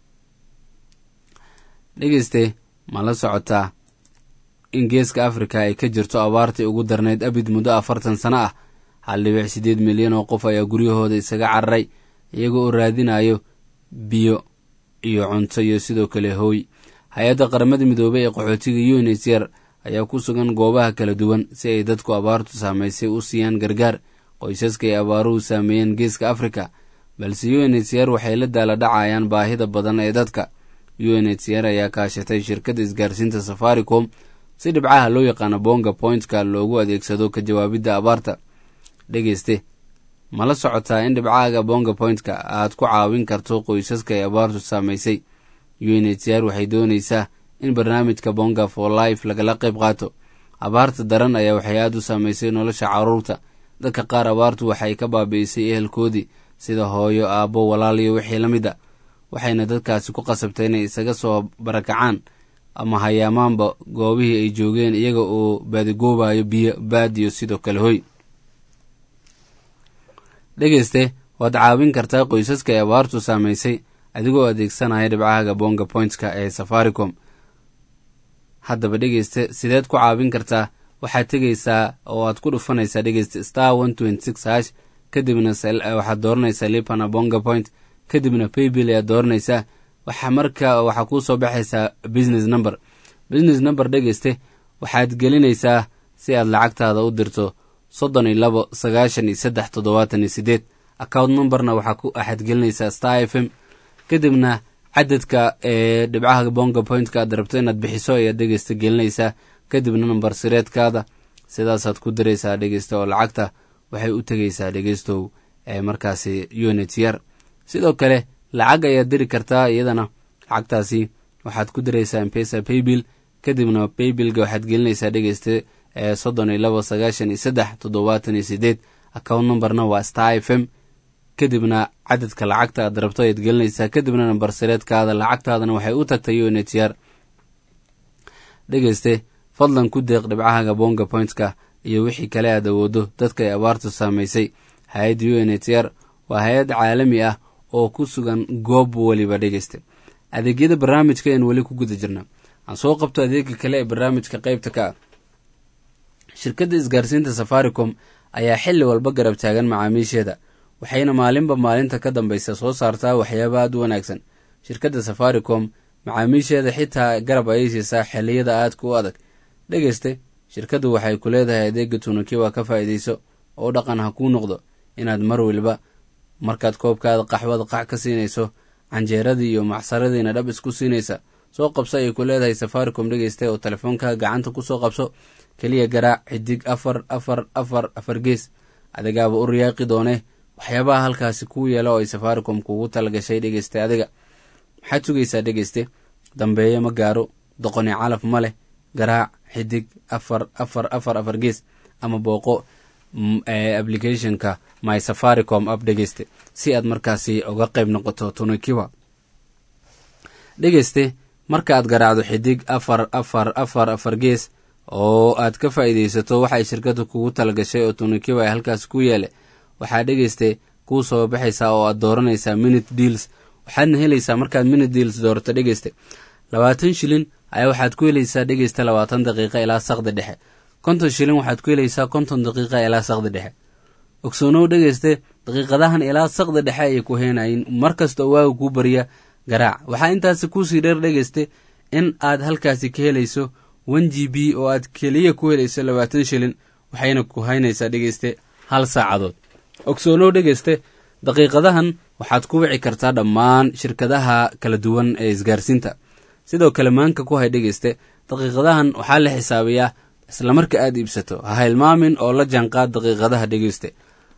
dhegeyste ma la socotaa in geeska afrika ay ka jirto abaartii ugu darnayd abid muddo afartan sano ah hal dhibic siddeed milyan oo qof ayaa guryahooda isaga cararay iyagoo oo raadinayo biyo iyo cunto iyo sidoo kale hooy hay-adda qaramada midoobey ee qaxootiga unhcr ayaa ku sugan goobaha kala duwan si ay dadku abaartu saamaysay u siiyaan gargaar qoysaska ay abaaruhu saameeyeen geeska afrika balse unhcr waxay la daala dhacayaan baahida badan ee dadka unhcr ayaa kaashatay shirkadda isgaarsiinta safaricom si dhibcaha loo yaqaano bonga pointka loogu adeegsado ka jawaabidda abaarta dhegeyste ma la socotaa in dhibcaaga bonga pointka aad ku caawin karto qoysaska ay abaartu saamaysay unhcr waxay doonaysaa in barnaamijka bonga for life lagala qayb qaato abaarta daran ayaa waxay aad u saamaysay nolosha caruurta dadka qaar abaartu waxay ka baabi'isay ehelkoodii sida hooyo aabbo walaal iyo wixii la mid a waxayna dadkaasi ku qasabtay inay isaga soo barakacaan ama hayaamaanba goobihii ay joogeen iyaga oo baadigoobayo biyo baadiyo sidoo kale hoy dhegeyste waad caawin kartaa qoysaska ay abaartu saamaysay adigoo adeegsanaya dhibcahaga bonga pointska ee safaricom haddaba dhegeyste sideed ku caawin kartaa waxaad tegaysaa oo aad ku dhufanaysaa dhegeyste star one twenty six hash kadibna waxaad dooranaysaa lipana bonga point kadibna paybill ayaad dooranaysaa waxa marka waxaa kuu soo baxaysaa business number business number dhegeyste waxaad gelinaysaa si aad lacagtaada u dirto soddon iyo labo sagaashan iyo saddex toddobaatan iyo sideed account numberna waxaad gelinaysaa star f m kadibna cadadka ee dhibcaha bonga pointka aad rabto inaad bixiso ayaad dhegeysta gelinaysaa kadibna number sireedkaada sidaasaad ku diraysaa dhegeysta oo lacagta waxay u tegaysaa dhegeystow ee markaasi unitr sidoo kale lacag ayaad diri kartaa iyadana lacagtaasi waxaad ku diraysaa mpesa paybill kadibna paybillga waxaad gelinaysaa dhegeysta ee soddon iyo labo sagaashan iyo saddex toddobaatan iyo sideed account numberna waa star f m kadibna cadadka lacagta aad rabto ayaad gelinaysaa kadibna nambar sireedkaada lacagtaadana waxay u tagtay unitr dhegeyste fadlan ku deeq dhibcahaga bonga pointska iyo wixii kale aad awoodo dadka ay abaartu saamaysay hay-adda unitr waa hay-ad caalami ah oo ku sugan goob weliba dhegeysta adeegyada barnaamijka een weli ku guda jirna aan soo qabto adeega kale ee barnaamijka qaybta ka ah shirkadda isgaarsiinta safaricom ayaa xilli walba garab taagan macaamiisheeda waxayna maalinba maalinta ka dambaysa soo saartaa waxyaaba aad u wanaagsan shirkadda safaricom macaamiisheeda xitaa garab ayay siisaa xilliyada aadka u adag dhegeyste shirkaddu waxay ku leedahay adeega tunukiwa ka faa'iidayso oo dhaqan ha kuu noqdo inaad mar waliba markaad koobkaada qaxwada qac ka siinayso canjeeradii iyo macsaladiina dhab isku siinaysa soo qabso ayay ku leedahay safaricom dhegeysta oo telefoonka gacanta kusoo qabso keliya garaac xidig afar afar afar afar gees adigaaba u riyaaqi doone waxyaabaha halkaasi kuu yeela oo ay safaricom kuugu talagashay dhegeysta adiga maxaad sugaysaa dhegeyste dambeeye ma gaaro doqoni calaf ma leh garaac xidig afar afar afar afar gees ama booqo applicationka my safaricom app dhegeyste si aad markaasi uga qayb noqoto tunukiwa dhegeyste marka aad garaacdo xidig afar afar afar afar gees oo aad ka faa'iidaysato waxay shirkadda kugu talagashay oo tunukiwa ay halkaas ku yeele waxaa dhegeyste kuu soo baxaysaa oo aad dooranaysaa minute deals waxaadna helaysaa markaad minute deals doorato dhegeyste labaatan shilin ayaa waxaad ku helaysaa dhegeysta labaatan daqiiqa ilaa saqdi dhexe konton shilin waxaad ku helaysaa konton daqiiqa ilaa saqdi dhexe ogsoonow dhegeyste daqiiqadahan ilaa saqdi dhexe ayay ku heenayin mar kasta oo waaga kuu bariya garaac waxaa intaasi kuusii dheer dhegeyste in aad halkaasi ka helayso one g b oo aad keliya ku helayso labaatan shilin waxayna ku haynaysaa dhegeyste hal saacadood ogsoonow dhegeyste daqiiqadahan waxaad ku wici kartaa dhammaan shirkadaha kala duwan ee isgaarsiinta sidoo kale maanka ku hay dhegeyste daqiiqadahan waxaa la xisaabiyaa isla marka aad iibsato ha hilmaamin oo la jaanqaad daqiiqadaha dhegeyste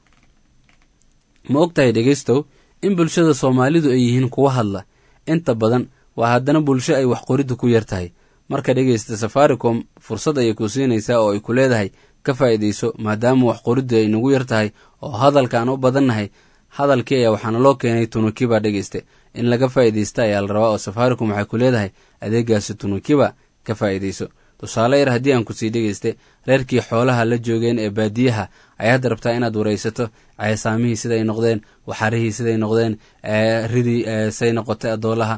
ma ogtahay dhegeystow in bulshada soomaalidu ay yihiin kuwa hadla inta badan waa haddana bulsho ay wax qoriddu ku yar tahay marka dhegeysta safaricom fursad ayay ku siinaysaa oo ay ku leedahay ka faa'iidayso maadaama wax qoriddu ay nagu yar tahay oo hadalkaan u badannahay hadalkii ayaa waxaana loo keenay tunukiba dhegeyste in laga faa'iidaysta ayaa la rabaa oo safaricom waxay ku leedahay adeegaasi tunukiba ka faa'iidayso tusaale yar haddii aan ku sii dhegeyste reerkii xoolaha la joogeen ee baadiyaha ayaad rabtaa inaad waraysato ceesaamihii siday noqdeen waxarihii siday noqdeen ridii say noqotay adoolaha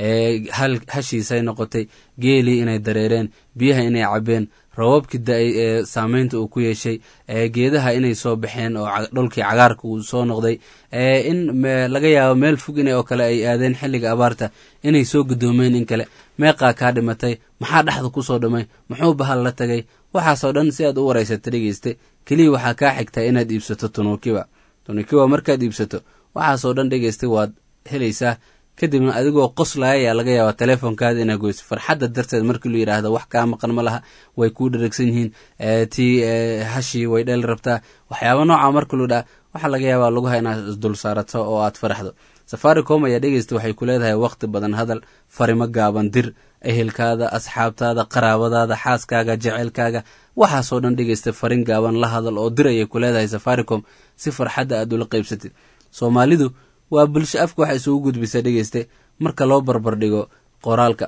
hashii say noqotay geelii inay dareereen biyaha inay cabeen rababkii da-ay ee saameynta uu ku yeeshay geedaha inay soo baxeen oo dhulkii cagaarka uu soo noqday in laga yaabo meel fog in oo kale ay aadeen xilliga abaarta inay soo gudoomeen in kale meeqaa kaa dhimatay maxaa dhexda kusoo dhamay muxuu bahal la tagay waxaasoo dhan si aad u waraysata dhegeyste keliya waxaa kaa xigtaa inaad iibsato tunukiwa tunukiwa markaad iibsato waxaasoo dhan dhegeysta waad helaysaa kadibna adigoo qoslaya ayaa laga yaabaa teleefonkaada inaa goyso farxadda darteed markii lu yidhaahdo wax kaa maqan ma laha way kuu dharagsan yihiin tii hashii way dheli rabtaa waxyaaba nooca marka lu dhaha waxaa laga yaabaa laguha inaad isdul saarato oo aad faraxdo safaricom ayaa dhegeysta waxay ku leedahay waqti badan hadal farimo gaaban dir ehelkaada asxaabtaada qaraabadaada xaaskaaga jeceylkaaga waxaasoo dhan dhegeysta farin gaaban la hadal oo dir ayay ku leedahay safaricom si farxadda aad ula qaybsatid soomaalidu waa bulsho afka waxa isugu gudbisa dhegeyste marka loo barbar dhigo qoraalka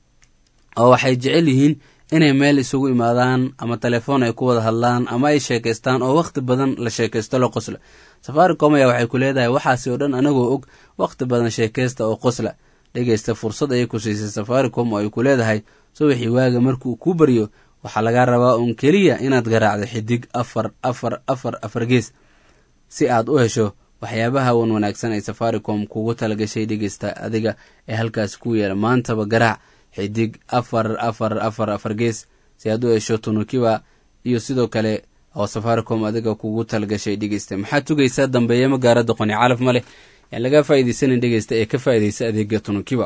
oo waxay jecel yihiin inay meel isugu imaadaan ama telefoon ay ku wada hadlaan ama ay sheekaystaan oo wakhti badan la sheekaysto la qosla safaricom ayaa waxay ku leedahay waxaasi oo dhan anagoo og wakhti badan sheekaysta oo qosla dhegeysta fursad ayay ku siisay safaricom oo ay ku leedahay subaxii waaga markuu kuu baryo waxaa lagaa rabaa uun keliya inaad garaacdo xidig afar afar afar afar gees si aad u hesho waxyaabaha wan wanaagsan ay safaricom kugu talagashay dhegeysta adiga ee halkaas ku yeela maantaba garaac xidig afar afar afar afar gees si aad u hesho tunukiba iyo sidoo kale oo safaricom adiga kugu talagashay dhegeysta maxaad tugaysaa dambeeye magaara doqoni calaf ma leh yaan laga faa'iidaysanin dhegeysta ee ka faa'iidaysa adeega tunukiba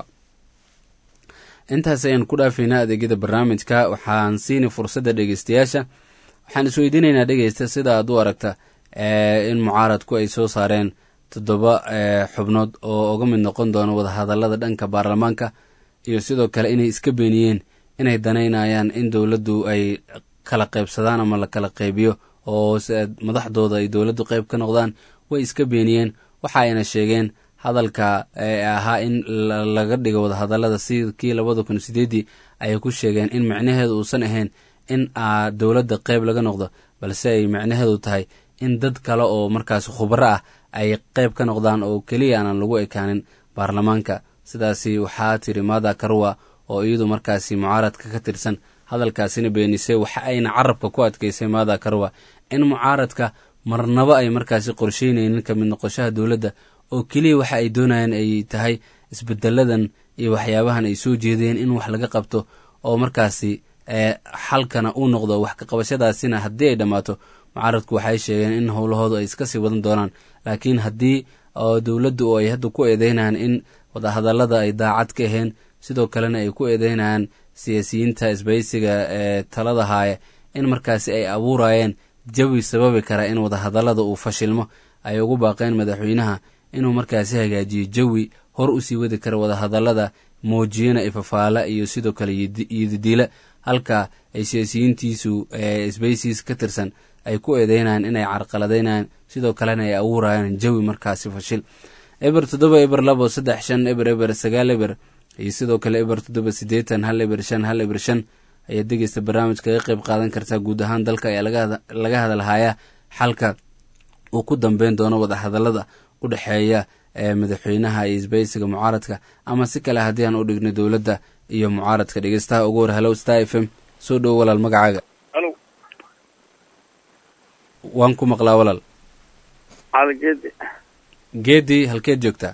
intaas ayaan ku dhaafaynaa adeegyada barnaamijka waxaan siini fursadda dhegeystayaasha waxaan isweydiinaynaa dhegeysta sida aad u aragta in mucaaradku ay soo saareen toddoba xubnood oo uga mid noqon doono wadahadalada dhanka baarlamaanka iyo sidoo kale inay iska beeniyeen inay danaynayaan in dowladdu ay kala qaybsadaan ama la kala qaybiyo oo madaxdooda ay dowladdu qayb ka noqdaan way iska beeniyeen waxa ayna sheegeen hadalka ahaa in laga dhigo wadahadalada sidkii labada kun sideedii ayay ku sheegeen in micnaheedu uusan ahayn in dowladda qayb laga noqdo balse ay micnaheedu tahay in dad kale oo markaas khubro ah ay qayb ka noqdaan oo keliya aanan lagu ekaanin baarlamaanka sidaasi waxaa tiri mada karwa oo iyadu markaasi mucaaradka ka tirsan hadalkaasina beenisay waxa ayna carabka ku adkeysay mada karwa in mucaaradka marnabo ay markaasi qorsheynaynin ka mid noqoshaha dowladda oo keliya waxa ay doonayaan ay tahay isbedeladan iyo waxyaabahan ay soo jeedeen in wax laga qabto oo markaasi xalkana uu noqdo wax kaqabashadaasina haddii ay dhammaato mucaaradku waxay sheegeen in howlahoodu ay iska sii wadan doonaan laakiin haddii dowladdu oo ay hadda ku eedeynayaan in wadahadallada ay daacad ka aheen sidoo kalena ay ku eedeynayaan siyaasiyiinta isbaysiga ee talada haaya in markaasi ay abuurayeen jawi sababi kara in wadahadallada uu fashilmo ay ugu baaqeen madaxweynaha inuu markaasi hagaajiyo jawi hor usii wadi kara wadahadallada muujiyana ifafaala iyo sidoo kale iyodidiila halka ay siyaasiyiintiisu sbaysis ka tirsan ay ku eedeynayaan inay carqaladeynayaan sidoo kalena ay abuurayaan jawi markaasi fashil eber toddoba eber labo saddex shan eber eber sagaal eber iyo sidoo kale eber toddoba siddeetan hal eber shan hal eber shan ayaad degeysta barnaamij kaga qayb qaadan kartaa guud ahaan dalka ayaa laga hadalhayaa xalka uu ku dambeyn doono wadahadallada u dhexeeya ee madaxweynaha iyo isbaysiga mucaaradka ama si kale haddii aan u dhigno dowladda iyo mucaaradka dhegeystaha ugu hor halow star f m soo dhowo walaal magacaaga alo waan ku maqlaa walaal caligeedi geedi halkeed joogtaa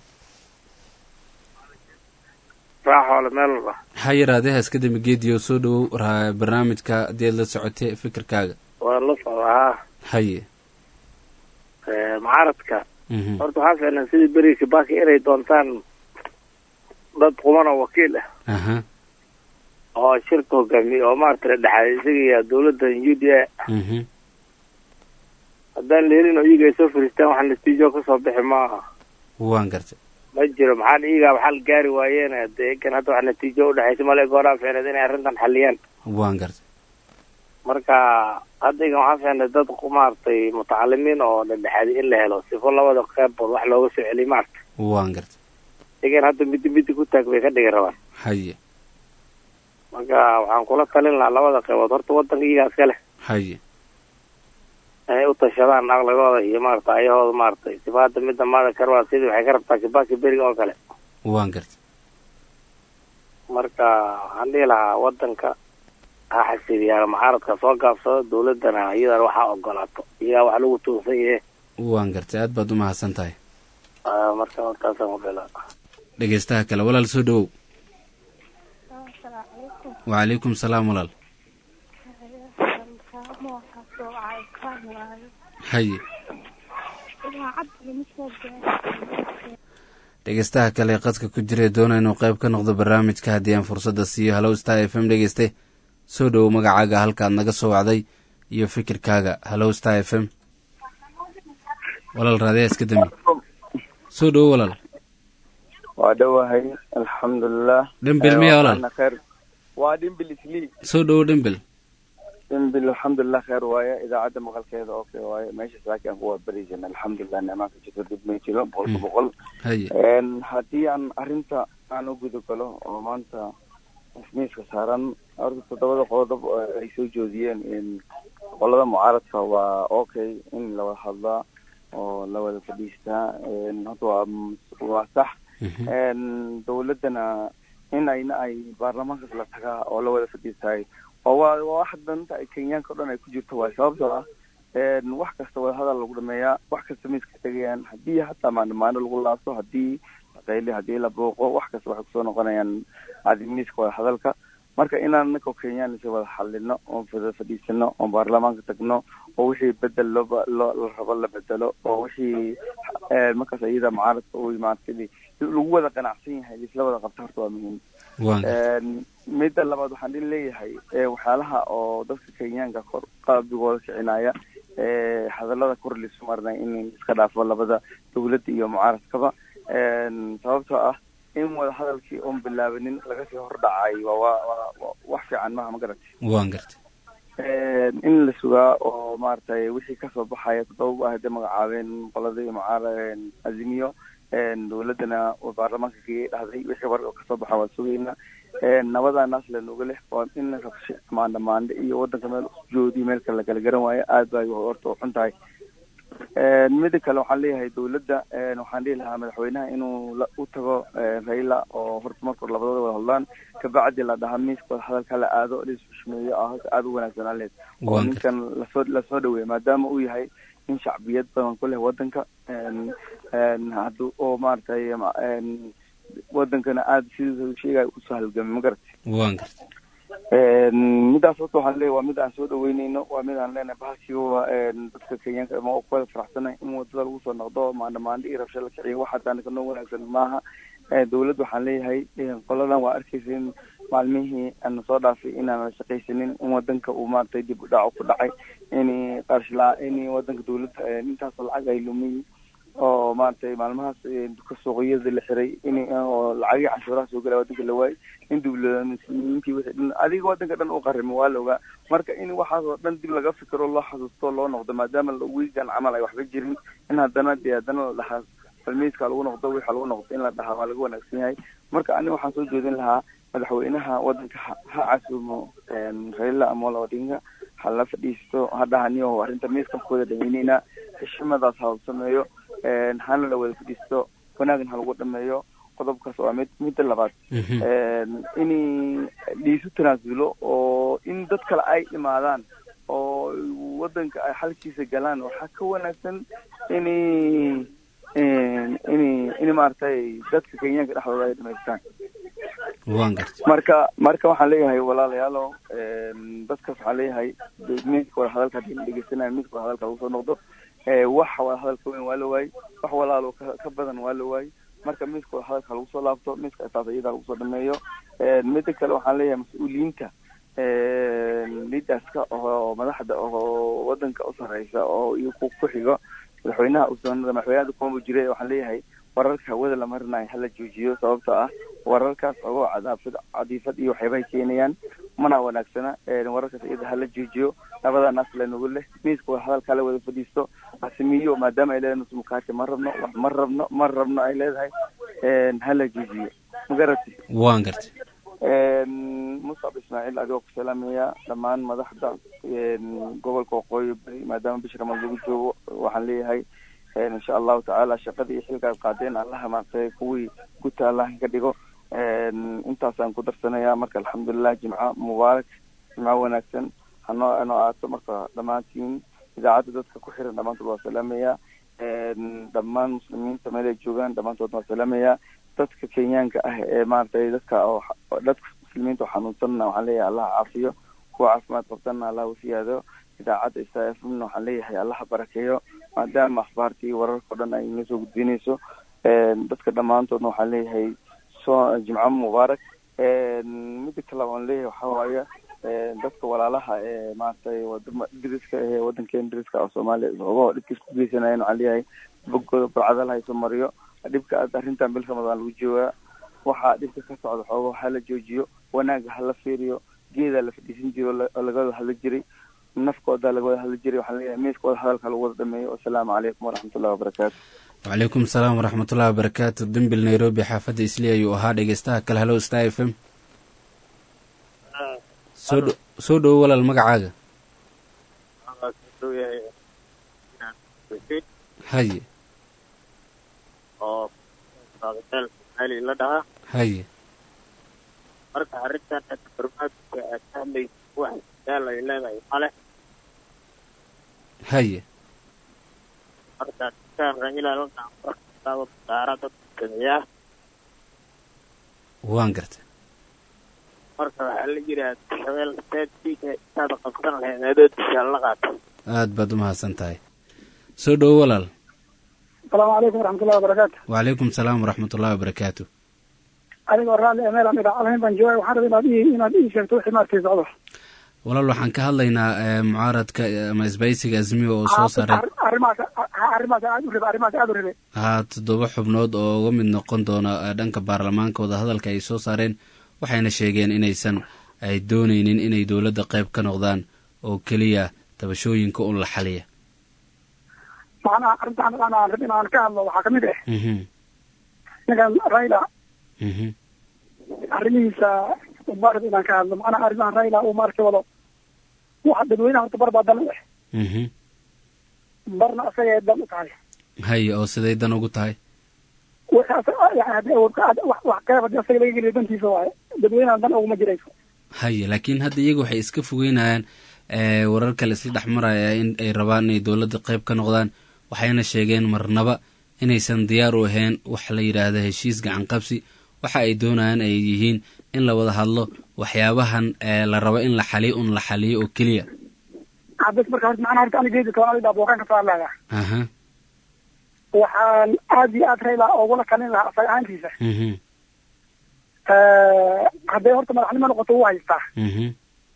raaxoole meel walba maxaa yaraadee haska dambe geediyo soo dhowow barnaamijka haddii aad la socotay fikirkaaga waa la socdaa haye mucaaradka horta waxaa fiicnaa sidii beri kibaki inay doontaan dad quman oo wakiil ah aha oo shirka hogaamiye oo maarata la dhexaay isaga iyo dawladdan u d a mhm haddaan la helin oo iyaga ay soo fariistaan wax natiijo kasoo bixi maaha waan gartay ma jiro maxaa iyagaa waxaa la gaari waayeen dee kan hadda wax natiijo udhexaysa male gooraa fiicneed inay arrintan xaliyaan waan gartay marka hadda igan waxaa fiicneed dad maaragtay mutacalimiin oo dhexdhexaadi in la helo sifo labada qeybbood wax looga soo celiy maarata waan gartay igan hadda midi midi ku taag bay ka dhigi rabaan haye marka waxaan kula talin lahaa labada qeybood horta wadanka iyagaa iska leh haye inay u tashadaan aqligooda iyo maarata ayahooda maaragtay sifa hadda midda maada karwaa sidii waxay ka rabtaa kibaki beriga oo kale waan gartay marka waxaan dhihi lahaa wadanka ha xasiliyaa mucaaradka soo gaabsado dawladana iyadana waxaa ogolaato iyagaa wax lagu tuunsan yahe waan gartay aad baad u mahadsan tahay marka hortaasaan ku dhila dhegeystaha kale walaal soo dhowow wacalaykum salaam walaal haye dhegeystaha kale qadka ku jira ee doona inuu qayb ka noqdo barnaamijka haddii aan fursadda siiyo hallow star f m dhegeyste soo dhowow magacaaga halkaad naga soo wacday iyo fikirkaaga hallow star f m walaal raadiyaa iska dami soo dhowow walaal waa dhowahay alxamdulilah dhembil miya walaal kheer waa dhimbil islii soo dhowow dhembil dhimbil alxamdulilah kheer waaye idaacadda maqalkeeda okay waaye meeshaas laakiin aan ku waabarisan alxamdulilah nimaanka jirto dib may jiro boqolka boqol haye haddii aan arrinta aan u guda galo oo maanta miiska saaran horta toddobada qodob ay soo joodiyeen qolada mucaaradka waa okay in la wada hadlaa oo la wada fadhiistaa horta waa waa sax dawladdana in ayna ay baarlamaankaas la tagaa oo la wada fadhiistaay oo waa waa wax danta ay kenyaanka o dhan ay ku jirto waay sababtoo ah wax kasta wada hadal lagu dhameeyaa wax kasta miiska tegayaan haddii hataa maandamaano lagu laabto haddii laqayli haddii la booqo wax kasta waxay kusoo noqonayaan adi miiska wada hadalka marka inaan ninka kenyaan isa wada xalino oon wada fadhiisano oon baarlamaanka tagno oo wixii bedel looba loo la rabo la bedelo oo wixii markaas iyada mucaaradka u maartay lagu wada qanacsan yahay isla wada qabta horta waa muhiim midda labaad waxaan dhin leeyahay waxyaalaha oo dadka kenyaanka kor qalbigooda kicinaya hadalada kor lisu marinay in iska dhaafo labada dawladda iyo mucaaradkaba sababtoo ah in wada hadalkii oon bilaabanin laga sii hordhacay waa waa wax fiican maha ma garatay waan gartay in la sugaa oo maaragtay wixii kasoo baxaya toddoba ah hadday magacaabeen qoladii mucaara azimiyo dawladdana baarlamaanka kii dhahday wixii war oo kasoo baxa waa sugayna nabadaanaas lanuga leh waa in rabsho maandha maandhe iyo wadanka meel joodi meel kale lakala garan waayo aad bay horta u xun tahay mida kale waxaan leeyahay dawladda waxaan dhihi lahaa madaxweynaha inuu u tago raila oo horta marka hore labadooda wada hadlaan kabacdi la dhahaa miiska wada hadalka la aado laisxushmeeyo ah aada u wanaagsanaan lehed oo ninkan lasoo lasoo dhaweeya maadaama uu yahay in shacbiyad badan ku leh wadanka hadu oo maaragtay wadankana aada sidii sheegay usoo halgamay ma garata waan garta midaas horta waxaan leeyahy waa mid aan soo dhaweyneyno waa mid aan leenahay bahalkiiba dadka kenyaanka ma kuwada faraxsanay in wadada lagu soo noqdo maandhamaandho iyo rabsho la kiciyo waxa taanaka noo wanaagsan maaha dawladda waxaan leeyahay qoladan waa arkaysa in maalmihii ana soo dhaafay inaan la shaqaysanin in wadanka uu maaragtay dib u dhaco ku dhacay in qarshla in wadanka dawladda intaasoo lacag ay lumiy oo maaragtay maalmahaas duka suuqyada la xiray in oo lacagii canshuuraha soo galaa wadanka la waayay in dawladmuslimiintii wixii dhan adiga wadanka dhan u qarimo waa la ogaa marka in waxaas oo dhan dib laga fikiro loo xasuusto loo noqdo maadaama wiigan camal ay waxba jirin in haddana dee haddana la dhahaa falmiiska lagu noqdo wixa lagu noqdo in la dhahaa waa laga wanaagsan yahay marka aniga waxaan soo jeedin lahaa madaxweynaha wadanka ha casuumo raila amolo odinga ha la fadhiisto ha dhahaniyo arrinta miiskan kuwada dhameyneyna heshimadaas ha sameeyo hana la wada fadhiisto wanaagna ha lagu dhameeyo qodobkaas waa mid midda labaad in liisu tanaasulo oo in dad kale ay imaadaan oo wadanka ay xalkiisa galaan waxaa ka wanaagsan in in in maaragtay dadka kenyaanka dhexdooda ay dhamaystaan waan garta marka marka waxaan leeyahay walaalayaalo dadkaas waxaan leeyahay midka wada hadalka hadii la dhegeysanayo midka wada hadalka lagu soo noqdo wax wada hadalka weyn waa la waayey wax walaalo ka ka badan waa la waayey marka midka wada hadalka lagu soo laabto midka taas iyada lagu soo dhameeyo mida kale waxaan leeyahay mas-uuliyiinta lidaska oo madaxda oo wadanka u sareysa oo iyo ku ku xigo madaxweynaha usoonada madaxweynaha kumaba jire waxaan leeyahay wararka hawada la marinayo hala joojiyo sababtoo ah wararkaas ogoo cadaafad cadiifad iyo waxyaabahay keenayaan mana wanaagsana wararkaas iyada hala joojiyo labada naas lanagu leh miiska wada hadalka la wada fadhiisto hasimiyo maadaama ay leedahay nusmukaati ma rabno wax ma rabno ma rabno ay leedahay hala joojiyo ma garati waan garta musab ismaaciil adigoo ku salaamaya dhammaan madaxda gobolka waqooyi bari maadaama bisha ramadaan lagu joogo waxaan leeyahay insha allahu tacaala shaqadii iyo xilka ad qaadeen allaha maaragtay kuwii guta allah ka dhigo intaasaan ku darsanaya marka alxamdulilah jimco mubaarak jimco wanaagsan hanoo anoo aato marka dhammaantiin idaacadda dadka ku xiran dhammaantood waa salaamaya dhammaan muslimiinta meel ay joogaan dhammaantood waa salaamaya dadka kenyaanka ah ee maaragtay dadka oo dadka muslimiinta oo xanuunsanna waxaan leeyahay allah caafiyo kuwa caafimaad qabtanna allah usiyaado idaacadda isa f mna waxaan leeyahay allaha barakeeyo maadaama akhbaartii wararka o dhan ay inoo soo gudbinayso dadka dhammaantoodna waxaan leeyahay so jimco mubaarak mida kale aan leeyahay waxaa waaye dadka walaalaha ee maaragtay wadama diriska ee wadankeena diriska oo soomaaliya ogo dhibkiis ku geysanayan waxaan leeyahay bogooda barcada la hayso mariyo dhibka aad arrintan bil ramadaan lagu joogaa waxaa dhibka ka socda xoogo hala joojiyo wanaaga hala fiiriyo geedaa la fadhiisan jiro oo laga wada hadla jiray nafkooda laga wada hadla jiray waxaan leeyahay miiska wada hadalka lagu wada dhameeyo wasalaamu calaykum waraxmatullahi wabarakaatu wacalaykum salaam waraxmatullahi wabarakaatu dembil nairobi xaafadda isli ayuu ahaa dhegeystaha kale halo star f m soo dh soo dhowo walaal magacaaga haye oo meel maali la dhahaa haye marka arrintan barnaamijka aad ka hadlaysa wax daal ay leedahay male haye marka dadkaan raila lanaaba daara dadka sameeyaa waan garta marka waxaa la yiraa shabeel seedkiisa intaad qabsan lahayd adoodisha la qaata aad baad umahadsan tahay soo dhowo walaal asalaamu calaykum waraxmatullahi wabarakaatu wacalaykum salaam waraxmatullahi wabarakaatu adigoo raalli ee meel aan idaacahayn baan joogay waxaan rabay inaad ii inaad ii sheegto wixii maarkay socdo walaal waxaan ka hadlaynaa mucaaradka ama isbaysiga azmiyo oo soo saaray arrimahaas arrimahaas aad u rabe arrimahaas aad u rabe haa toddoba xubnood oo uga mid noqon doona dhanka baarlamaanka wadahadalka ay soo saareen waxayna sheegeen inaysan ay dooneynin inay dowladda qayb ka noqdaan oo keliya tabashooyinka un la xaliya macnaha arrintaan aan rab inaan ka hadlo waxaa kamid ah ninkan raila arrimihiisa umaarad inaan ka hadlo macnaha arrimahan raila uu maarka wado waxa dadweynaha horta bar baa dan u ah barna asagay dan u tahay haye oo siday dan ugu tahay wax qeyb hadii asaga laga geliyo dantiisa waaye dadweynaha dan uguma jirayso haye laakiin hadda iyaga waxay iska fogeynayaan warar kale isla dhex maraya in ay rabaan inay dowladda qayb ka noqdaan waxayna sheegeen marnaba inaysan diyaar u ahayn wax la yidhaahda heshiis gacan qabsi waxa ay doonayaan ay yihiin in la wada hadlo waxyaabahan la rabo in la xaliyo un la xaliyo oo keliya bes marka horta macnaha horta aniga geedi toban ida booqaan ka soo hadlaya aha waxaan aad iyo aad rayla ogula talin lahaa asaga ahaantiisa mhm hadday horta madaxnimo noqoto wuu haystaa mhm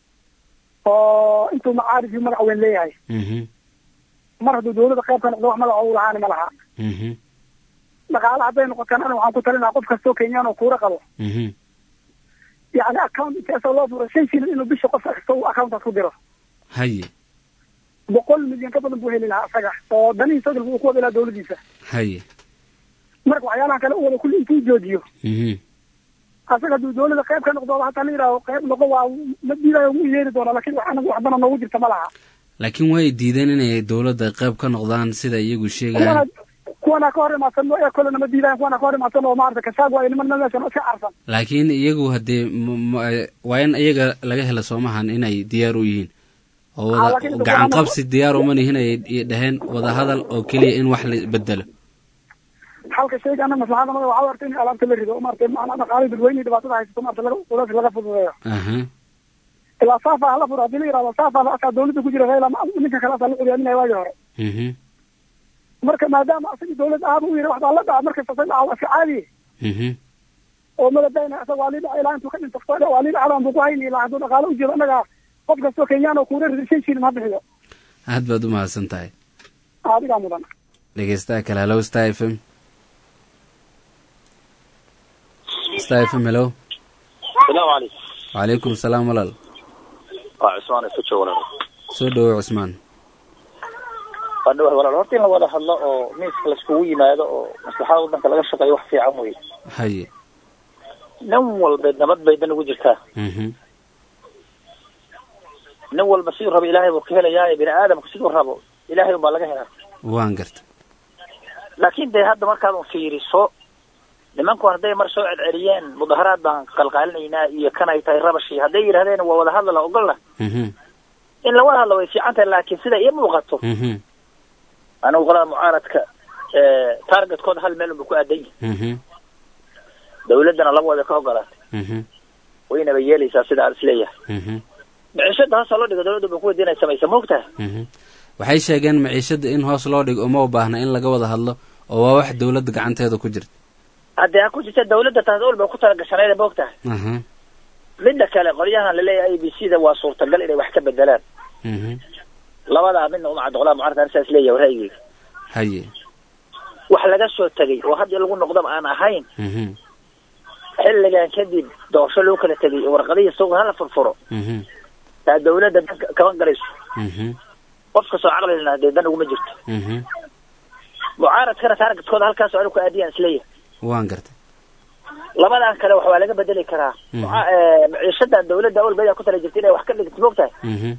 oo intuu macaarif iyo magac weyn leeyahay mhm mar hadduu dawladda qayb ka noqdo wax magaca u lahaani ma laha mhm dhaqaale hadday noqotaan aniga waxaan ku talin lahaa qof kastoo kenyaan oo kuura qabo mhm yani account inta asagoo loo furo shan shilin inuu bisha qof kasta uu accountaas ku diro haye boqol milyan ka badan buu heli lahaa asaga oo danihiisa dalka uu ku wadi lahaa dawladdiisa haye marka waxyaalaha kale u wada kulli intuu joojiyo mhm asaga hadduu dawladda qayb ka noqdo hataa la yidhaaho qayb noqo waa ma diidayo wuu yeeri doonaa lakin wax anaga wax dana noogu jirta ma laha laakiin way diideen inay dowladda qayb ka noqdaan sida iyagu sheegayaan kuwana kuwana ka hor imaadsan ee kolena ma diidayan kuwana ka hor imaadsan oo maarata kasaag waayo niman meeshan iska carsan laakiin iyagu haddee m- m- waa in iyaga laga hela soomahan inay diyaar u yihiin oo Ah, wada laakiin gacan dadka- qabsi diyaar uma nihin ay ay dhaheen wada hadal oo keliya in wax la bedelo halka shayga anaga maslaxada mada waxaa arta in alaabta la rido maarata maanaa dhaqaalii dadweyne dhibaatada haysato maarata laga culays laga fududeeyo aha ilaa saafa hala furo haddii la yidhahdo saafa asaa dawladda ku jira rayla ma- ninka kale asaa la curyaaminaya waagii hore mhm marka maadaama asagii dawlad ahaaba u yidhi waxbaa la dhaca markasta say dhaca waa iska caadiye mhm oo madadayna asaga waa lii dhaca ilaa intuu ka dhinto waa lii dhacdaan buu ku hayni ilaa hadduu dhaqaale ujeedo annaga qof kastoo kenyaan oo kuura rido shan shilin ha bixiyo aad baad u mahadsan tahay adigaa mudan dhegeystaha kale hello star f m star f m hello salaamu calaykum wacalaykum salaam walaal waa cusmaan ifujo walaal soo dhawow cusmaan waa dhawahay walaal horta in la wada hadlo oo miiska laiskugu yimaado oo maslaxada waddanka laga shaqeeyo wax fiican wey haye nin walba nabad bay dan ugu jirtaa mhm nin walba siduu rabo ilaahay buu ka helayaa bini aadamku siduu rabo ilaahay unbaa laga helaa waan garta laakiin dee hadda markaad un fiiriso nimanku hadday mar soo celceliyeen mudaharaad baan qalqaalinaynaa iyo kan ay tahay rabashi hadday yidhahdeen waa wada hadla la ogolna mhm in la wada hadlo way fiican tahay laakiin sida ii muuqato mhm anigu qolada mucaaradka targetkooda hal meel unba ku aadan yahay mhm dawladdana laba wada ka ogolaatay mhm waynaba yeelaysaa sida aan isleeyahay mhm micishada hoos loo dhigo dawladda ba ku weydiin ay samaysa moogtahay mhm waxay sheegeen maciishada in hoos loo dhigo uma u baahna in laga wada hadlo oo waa wax dowladda gacanteeda ku jirta haddii ha ku jirta dawladda taas ol bay ku talagashanayda moogtahay aha midda kale qolyahan laleeyahay a b c da waa suurtagal inay wax ka bedelaan mhm labadaa midna uma caddo qolada mucaaradka ani saas leeyahay ra'yigeyga haye wax laga soo tegay oo haddii lagu noqdaba aan ahayn mhm xilligan kadib doorasho loo kala tegay oo warqadihii suuqa hala furfuro mhm taa dawladda dan kama galayso mhm qof kastoo caqli lena dee dan uguma jirto mhm mucaaradkana taargetkooda halkaas oo anigu ku aadiyaan isleeyahay waan garta labadan kale wax waa laga bedeli karaa Mhm. Muca- eh, maciishadan dawladda awalbeeda ku tala jirta inay wax ka dhigto moogtahay mhm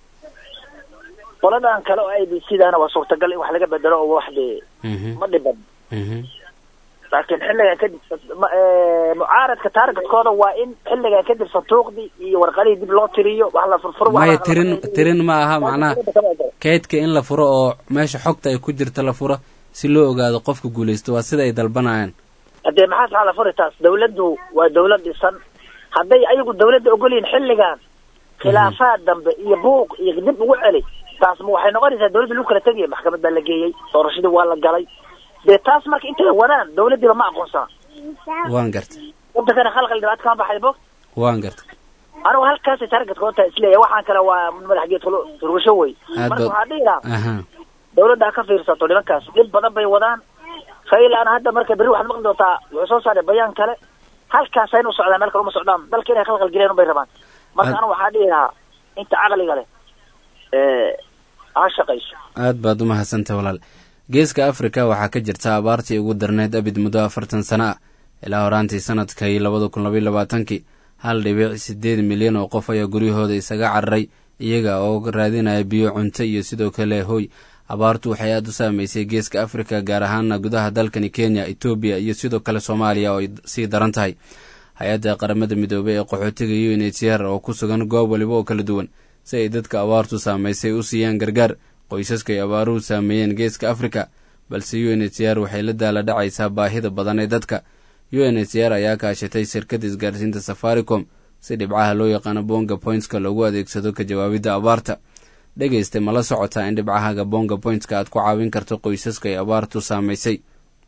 qoladan kale oo a b c dana waa suurtagal in wax laga bedelo oo wax dee mhm ma dhiban mhm laakiin xilligan kadib ma- eh, mucaaradka taargetkooda waa in xilligan kadib santuuqdii iyo warqadihii dib loo tiriyo wax la furfuro wax maya la- tirin tirin ma aha macnaha kaydka in la furo oo meesha xogta ay ku jirta la furo si loo ogaado qofka guulaysto waa sida ay dalbanayaan haddee maxaa saxa la furi taas dawladdu waa dawlad dhisan hadday ayagu dawladda ogolyihin xilligan khilaafaad dambe iyo buuq iyo dib ugu celi taas ma waxay noqonaysaa dawladda lagu kala tegaya maxkamad baa la geeyey doorashadii waa la galay dee taas marka intay wadaan dawladdiiba ma aqoonsana waan garta wadankana khalqal dhibaata kama baxay bo waan garta anigu halkaasay targetka u tahay isleeyahay waxaan kale waa madax geed turgasho wey Aad marka baad- waxaa dhihi lahaa aha dawladda ha ka fiirsato nimankaas dhib badan bay wadaan faylaana hadda marka berri waxaad maqli doontaa wuxuu soo saaray bayaan kale halkaas ayna u socdaan meel kale uma socdaan dalka inay khalqal geliyaan unbay rabaan marka Aad- anigu waxaa dhihi lahaa inta caqliga leh ee ha shaqayso aad baad u mahadsantahay walaal geeska afrika waxaa ka jirta abaartii ugu darneyd abid muddo afartan sano ah ilaa horaantii sanadkii labada kun labaiyo labaatankii hal dhibic sideed milyan oo qof ayaa guryahooda isaga cararay iyaga oo raadinaya biyo cunto iyo sidoo kale hoy abaartu waxay aada u saameysay geeska afrika gaar ahaana gudaha dalkani kenya etoobiya iyo sidoo kale soomaaliya oo ay sii daran tahay hay-adda qaramada midoobey ee qaxootiga unhcr oo ku sugan goob waliba oo kala duwan si ay dadka abaartu saameysay u siiyaan gargaar qoysaska ay abaaruhu saameeyeen geeska afrika balse unhcr waxay la daala dhacaysaa baahida badan ee dadka u n h r ayaa kaashatay shirkadda isgaarsiinta safaricom si dhibcaha loo yaqaano bonga pointska loogu adeegsado ka jawaabidda abaarta dhegeysta ma la socotaa in dhibcahaga bonga pointska aad ku caawin karto qoysaska ay abaartu saamaysay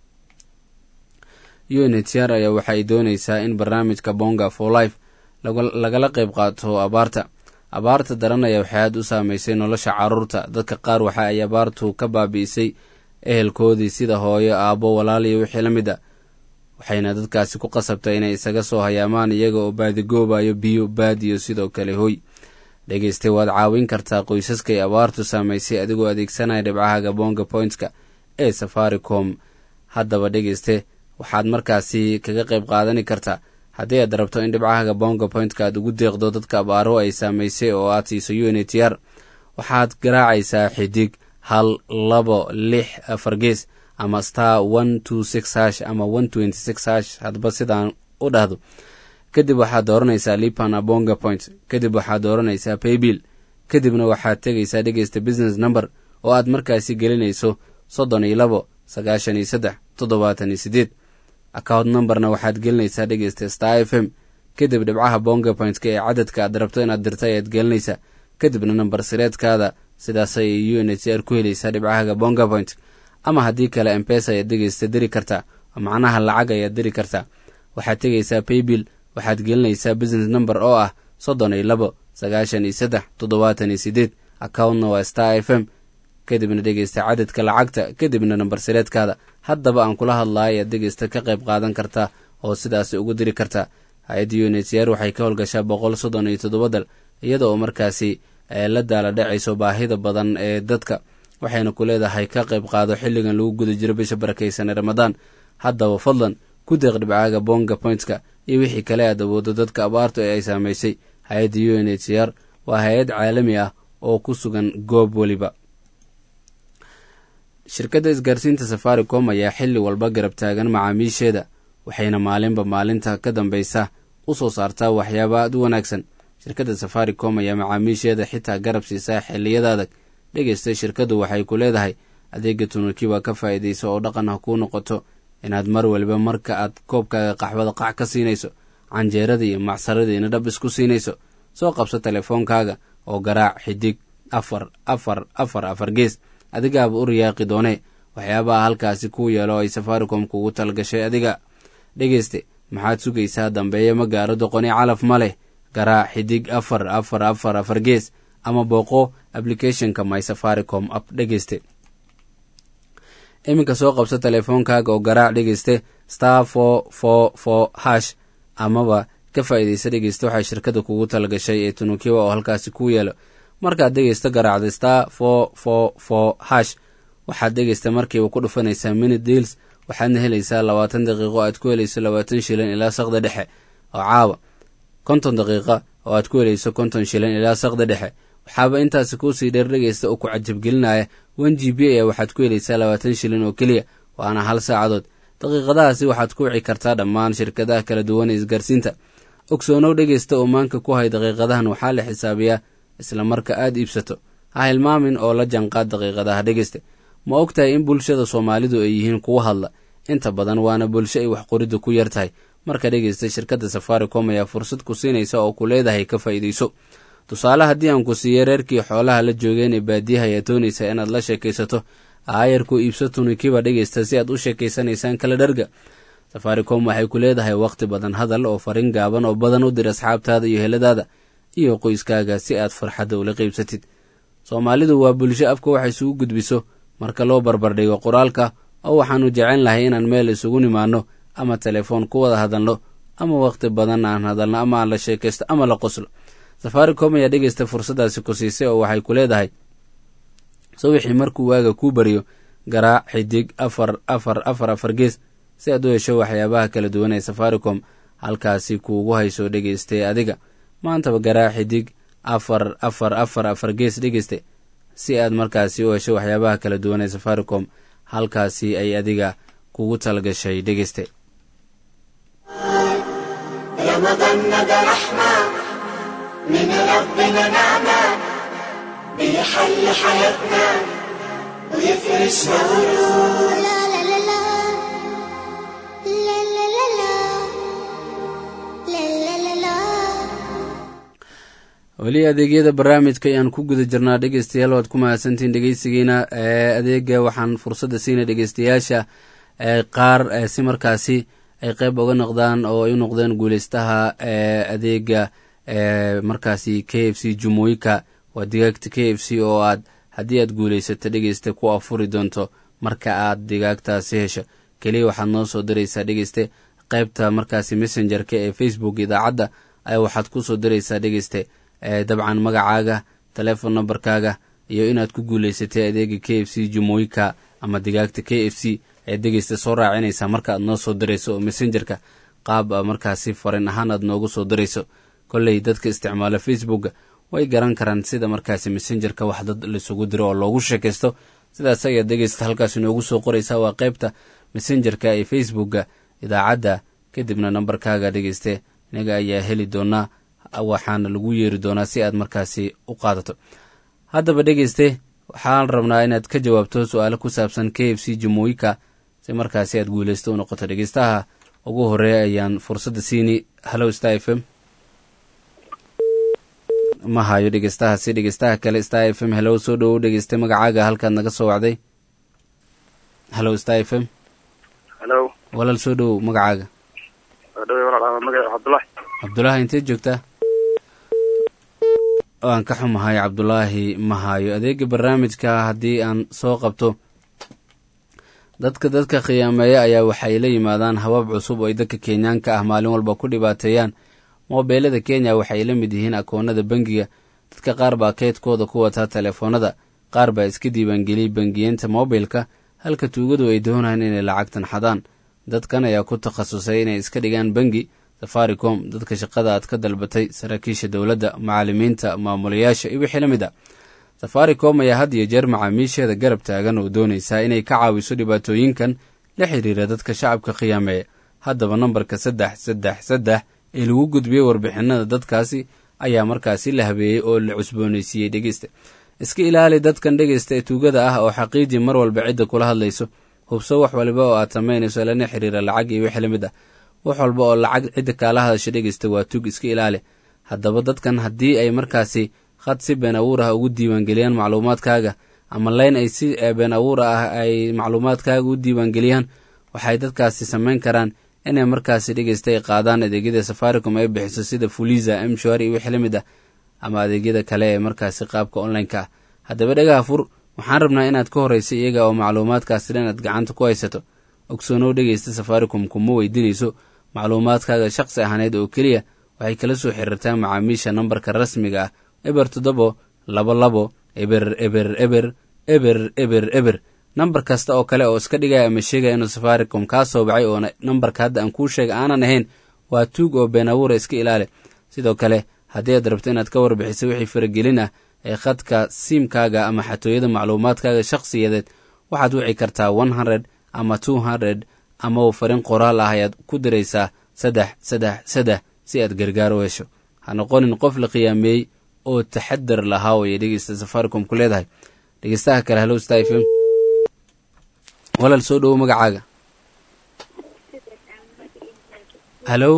u n h r ayaa waxaay dooneysaa in barnaamijka bonga for life lagala qeyb qaato abaarta abaarta daran ayaa waxay aad u saameysay nolosha caruurta dadka qaar waxa ay abaartu ka baabi'isay ehelkoodii sida hooyo aabbo walaal iyo wixii la mid a waxayna dadkaasi ku qasabtay inay isaga soo hayaamaan iyaga oo baadigoobayo biyo baad iyo sidoo kale hoy dhegeyste waad caawin kartaa qoysaska ay abaartu saamaysay adigoo adeegsanaya dhibcahaga bonga pointska ee safaricom haddaba dhegeyste waxaad markaasi kaga qayb qaadani kartaa haddii aad rabto in dhibcahaga bonga pointka aad ugu deeqdo dadka abaaro ay saamaysay oo aad siiso u n h r waxaad garaacaysaa xidig hal labo lix afar gees ama star one two six hash ama one twenty six hash hadba sidaan u dhahdo kadib waxaad dooranaysaa lipana bonga point kadib waxaad dooranaysaa paybill kadibna waxaad tegaysaa dhegeysta business number oo aad markaasi gelinayso soddon iyo labo sagaashan iyo saddex toddobaatan iyo sideed account numberna waxaad gelinaysaa dhegeysta star f m kadib dhibcaha bonga pointka ee cadadka aad rabto inaad dirta ayaad gelinaysaa kadibna namber sireedkaada sidaasay u n h r ku helaysaa dhibcahaga bonga point ama haddii kale embesa ayaad dhegeysta diri kartaa oo macnaha lacag ayaad diri kartaa waxaad tegaysaa paybill waxaad gelinaysaa business number oo ah soddon iyo labo sagaashan iyo saddex toddobaatan iyo sideed accountna waa star f m kadibna dhegeysta cadadka lacagta kadibna namber sireedkaada haddaba aan kula hadlayo ayaad dhegeysta ka qayb qaadan kartaa oo sidaasi ugu diri kartaa hay-adda u n h r waxay ka howlgashaa boqol soddon iyo toddoba dal iyada oo markaasi la daala dhacayso baahida badan ee dadka waxayna ku leedahay ka qayb qaado xilligan lagu guda jiro bisha barakaysan ee ramadaan haddaba fadlan ku deeq dhibcaaga bonga pointska iyo wixii kale aad awoodo dadka abaartu ee ay saamaysay hay-adda u n h r waa hay-ad caalami ah oo ku sugan goob weliba shirkadda isgaarsiinta safaricom ayaa xilli walba garab taagan macaamiisheeda waxayna maalinba maalinta ka dambeysa u soo saartaa waxyaaba aad u wanaagsan shirkadda safaricom ayaa macaamiisheeda xitaa garab siisaa xilliyada adag dhegeysta shirkaddu waxay ku leedahay adeega tunukiba ka faa'iidayso oo dhaqan ha kuu noqoto inaad mar waliba marka aad koobkaaga qaxwada qac ka siinayso canjeerada iyo macsaradiina dhab isku siinayso soo qabso telefoonkaaga oo garaac xidig afar afar afar afar gees adigaaba u riyaaqi doonee waxyaabaha halkaasi kuu yeelo ay safaricom kugu talgashay adiga dhegeyste maxaad sugaysaa dambeeya ma gaaro doqoni calaf ma leh garaac xidig afar afar afar afar gees ama booqo applicathonka my safaricom app dhegeyste iminka soo qabso telefoonkaaga oo garaac dhegeyste star for for for hash amaba ka faa'iidaysa dhegeysta waxay shirkadda kugu talagashay ee tunukiwa oo halkaasi kuu yeelo markaad dhegeysta garaacda star for for for hash waxaad dhegeysta markiiba ku dhufanaysaa minute deals waxaadna helaysaa labaatan daqiiqo aad ku helayso labaatan shilin ilaa saqda dhexe oo caawa konton daqiiqa oo aad ku helayso konton shilin ilaa saqda dhexe waxaaba intaasi kuusii dheer dhegeysta oo ku cajabgelinaya one g b ayaa waxaad ku helaysaa labaatan shilin oo keliya waana hal saacadood daqiiqadahaasi waxaad ku wici kartaa dhammaan shirkadaha kala duwan ee isgaarsiinta ogsoonow dhegeysta oo maanka ku hay daqiiqadahan waxaa la xisaabiyaa isla marka aad iibsato ha hilmaamin oo la janqaad daqiiqadaha dhegeysta ma og tahay in bulshada soomaalidu ay yihiin kuwa hadla inta badan waana bulsho ay wax qoridda ku yar tahay marka dhegeysta shirkadda safaricom ayaa fursad ku siinaysa oo ku leedahay ka faa'iidayso tusaale haddii aan ku siiyo reerkii xoolaha la joogeen ee baadiyaha ayaa doonaysa inaad la sheekaysato aayarku iibso tunikiba dhegeysta si aad u sheekaysanaysaan kala dharga safaricom waxay ku leedahay wakhti badan hadal oo farin gaaban oo badan u dir asxaabtaada iyo heladaada iyo qoyskaaga si aad farxadda ula qeybsatid soomaalidu waa bulsho afka wax isugu gudbiso marka loo barbardhigo qoraalka oo waxaanu jecel lahay inaan meel isugu nimaanno ama telefoon ku wada hadalno ama wakhti badan aan hadalno ama aan la sheekaysto ama la qoslo safaricom ayaa dhegeysta fursaddaasi ku siisay oo waxay ku leedahay sawixii markuu waaga kuu baryo garaac xidig afar afar afar afar gees si aad u hesho waxyaabaha kala duwan ee safaricom halkaasi kuugu hayso dhegeystay adiga maantaba garaac xidig afar afar afar afar gees dhegeyste si aad markaasi u hesho waxyaabaha kala duwan ee safaricom halkaasi ay adiga kugu talgashay dhegeyste رمضان ده رحمة من ربنا نعمة بيحل حياتنا ويفرش ورود لا لا لا لا لا لا لا لا weli adeegyada barnaamijka ayaan ku guda jirnaa dhegeystayaal waad ku mahadsantihiin dhegeysigiina adeega waxaan fursadda siina dhegeystayaasha qaar si markaasi ay qeyb uga noqdaan oo ay u noqdeen guuleystaha adeega markaasi k f c jumooyinka waa digaagta k f c oo aad haddii aad guuleysato dhegeyste ku afuri doonto marka aad digaagtaasi hesho keliya waxaad noo soo diraysaa dhegeyste qeybta markaasi messengerka ee facebook idaacadda ayaa waxaad ku soo diraysaa dhegeyste dabcan magacaaga telefon numberkaaga iyo inaad ku guuleysatay adeega k f c jumooyinka ama digaagta k f c ee dhegeysta soo raacinaysaa marka aad noo soo dirayso oo messengerka qaab markaasi farin ahaan aad noogu soo dirayso kolley dadka isticmaala facebooka way garan karaan sida markaasi messengerka wax dad laisugu diro oo loogu sheekaysto sidaas ayaad dhegeysta halkaas inoogu soo qoraysaa waa qeybta messengerka ee facebooka idaacadda kadibna nambarkaaga dhegeyste inaga ayaa heli doonaa waxaana lagu yeeri doonaa si aad markaasi u qaadato haddaba dhegeyste waxaan rabnaa inaad ka jawaabto su-aalo ku saabsan k f c jumooyinka si markaasi aad guuleysto u noqoto dhegeystaha ugu horeeya ayaan fursadda siini hallow star f m ma hayo dhegeystahaasi dhegeystaha kale star f m hellow soo dhowow dhegeyste magacaaga halkaad naga soo wacday hallow star f m halo walaal soo dhowow magacaaga dhawe walaal magaca cabdullahi cabdulaahi inteed joogtaa waan ka xumahay cabdulaahi ma hayo adeega barnaamijka haddii aan soo qabto dadka dadka khiyaameeya ayaa waxay la yimaadaan habab cusub oo ay dadka kenyaanka ah maalin walba ku dhibaateeyaan moobeelada kenya waxay la mid yihiin akoonada bangiga dadka qaar baa keydkooda ku wataa telefoonada qaar baa iska diiwaangeliyey bangiyeenta moobilka halka tuugadu ay doonayaan inay lacagtan xadaan dadkan ayaa ku takhasusay inay iska dhigaan bangi safaricom dadka shaqada aad ka dalbatay saraakiisha dowladda macallimiinta maamulayaasha iyo wixii la mid a safaricom ayaa had iyo jeer macaamiisheeda garab taagan oo doonaysaa inay ka caawiso dhibaatooyinkan la xiriira dadka shacabka khiyaameeya haddaba nambarka saddex saddex saddex ee lagu gudbiyey warbixinada dadkaasi ayaa markaasi la habeeyey oo la cusboonaysiiyey dhegeysta iska ilaali dadkan dhegeysta ee tuugada ah oo xaqiiji mar walba cidda kula hadlayso hubso wax waliba oo aad samaynayso lana xiriira lacag iyo wixii la mid ah wax walba oo lacag cidda kaala hadasha dhegeysta waa tug iska ilaali haddaba dadkan haddii ay markaasi khad si been abuur ah ugu diiwaangeliyaan macluumaadkaaga ama leyn ay si been abuur ah ay macluumaadkaaga u diiwaangeliyaan waxay dadkaasi samayn karaan inay markaasi dhegeysta ay qaadaan adeegyada safaricom ay bixiso sida fuliza mshwari iyo wixii la mid ah ama adeegyada kale ee markaasi qaabka online-ka ah haddaba dhagaha fur waxaan rabnaa inaad ka horreysa iyaga oo macluumaadkaasi dhan aad gacanta ku haysato ogsoonow dhegeysta safaricom kuma weydiinayso macluumaadkaaga shaqsi ahaaneed oo keliya waxay kala soo xiriirtaa macaamiisha nambarka rasmiga ah eber toddobo labo labo eber eber eber eber eber eber nambar kasta oo kale oo iska dhigaya ama sheegaya inuu safaricom kaa soo baxay oo nambarka hadda aan kuu sheega aanan ahayn waa tuug oo been abuura iska ilaali sidoo kale haddii aad rabto inaad ka warbixiso wixii faragelin ah ee khadka siimkaaga ama xatooyada macluumaadkaaga shakhsiyadeed waxaad wici kartaa one hundred ama two hundred ama farin qoraal ah ayaad ku diraysaa saddex saddex saddex si aad gargaar u hesho ha noqonin qof la khiyaameeyey oo taxadar lahaa way dhegeysta safaricom ku leedahay dhegeystaha kale hallow star f m walaal soo dhowo magacaaga hallow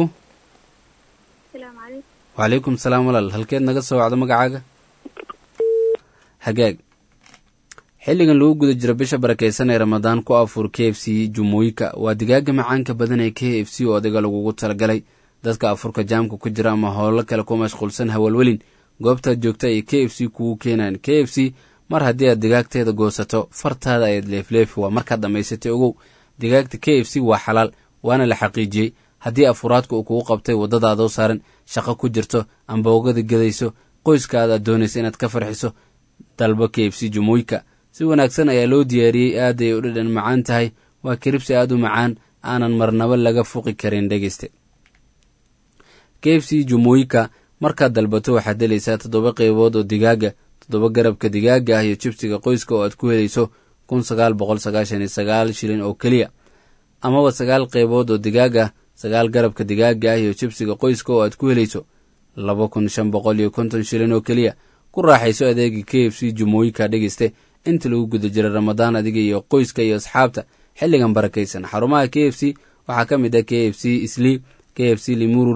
wacalaykum salaam walaal halkeed naga soo wacdo magacaaga hagaag xilligan lagu guda jiro bisha barakeysan ee ramadaan ku afuur k f c jumooyinka waa digaaga macaanka badan ee k f c oo adiga lagugu talagalay dadka afurka jaamka ku jira ama howlo kale ku mashquulsan hawalwelin goobtaad joogta ay k f c kugu keenaan k f c mar haddii aad digaagteeda goosato fartaada ayaad leefleefi waa markaad dhammaysatay ogow digaagta k f c waa xalaal waana la xaqiijiyey haddii afuraadka uu kugu qabtay waddadaadoo saaran shaqo ku jirto amba ogada gedayso qoyskaada aad doonaysa inaad ka farxiso dalbo k f c jumooyinka si wanaagsan ayaa loo diyaariyey aad ay u dhadhan macaan tahay waa kiribsi aad u macaan aanan marnabo laga fuqi karin dhegeyste k f c jumooyinka markaad dalbato waxaad helaysaa toddoba qeybood oo digaaga toddoba garabka digaaga ah iyo jibsiga qoyska oo aad ku helayso kun sagaal boqol sagaashan iyo sagaal shilin oo keliya amaba sagaal qeybood oo digaaga sagaal garabka digaaga ah iyo jibsiga qoyska oo aad ku helayso laba kun shan boqol iyo konton shilin oo keliya ku raaxayso adeega k f c jumooyinka dhegeyste inta lagu guda jira ramadaan adiga iyo qoyska iyo asxaabta xilligan barakaysan xarumaha k f c waxaa ka mid ah k f c islii k f c limuru road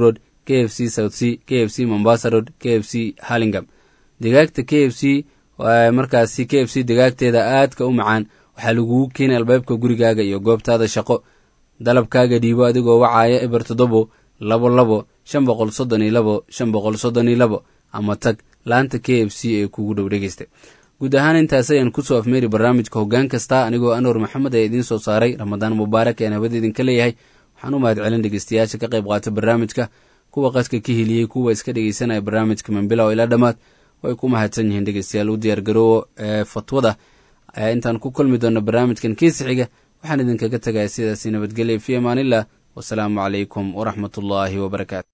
k f c south c k f c mombasa road k f c harlingam digaagta k f c markaasi k f c digaagteeda aadka u macaan waxaa lagugu keenay albaabka gurigaaga iyo goobtaada shaqo dalabkaaga dhiibo adigoo wacaaya eber toddobo labo labo shan boqol soddon iyo labo shan boqol soddon iyo labo ama tag laanta k f c ee kugu dhow dhegeysta guud ahaan intaas ayaan kusoo afmeeri barnaamijka hoggaan kasta anigoo anwar maxamed ee idiin soo saaray ramadaan mubaarak ean hawada idinka leeyahay waxaan u mahad celin dhegeystayaasha ka qayb qaata barnaamijka kuwa qadka ka heliyey kuwa iska dhegeysanaya barnaamijka mambilow ilaa dhammaad way ku mahadsan yihiin dhegeystayaal u diyaargaroowo ee fatwada intaan ku kulmi doona barnaamijkan kiisixiga waxaan idinkaga tegaya sidaasi nabadgelya fi amaanillah wasalaamu calaykum waraxmat ullaahi wabarakaatu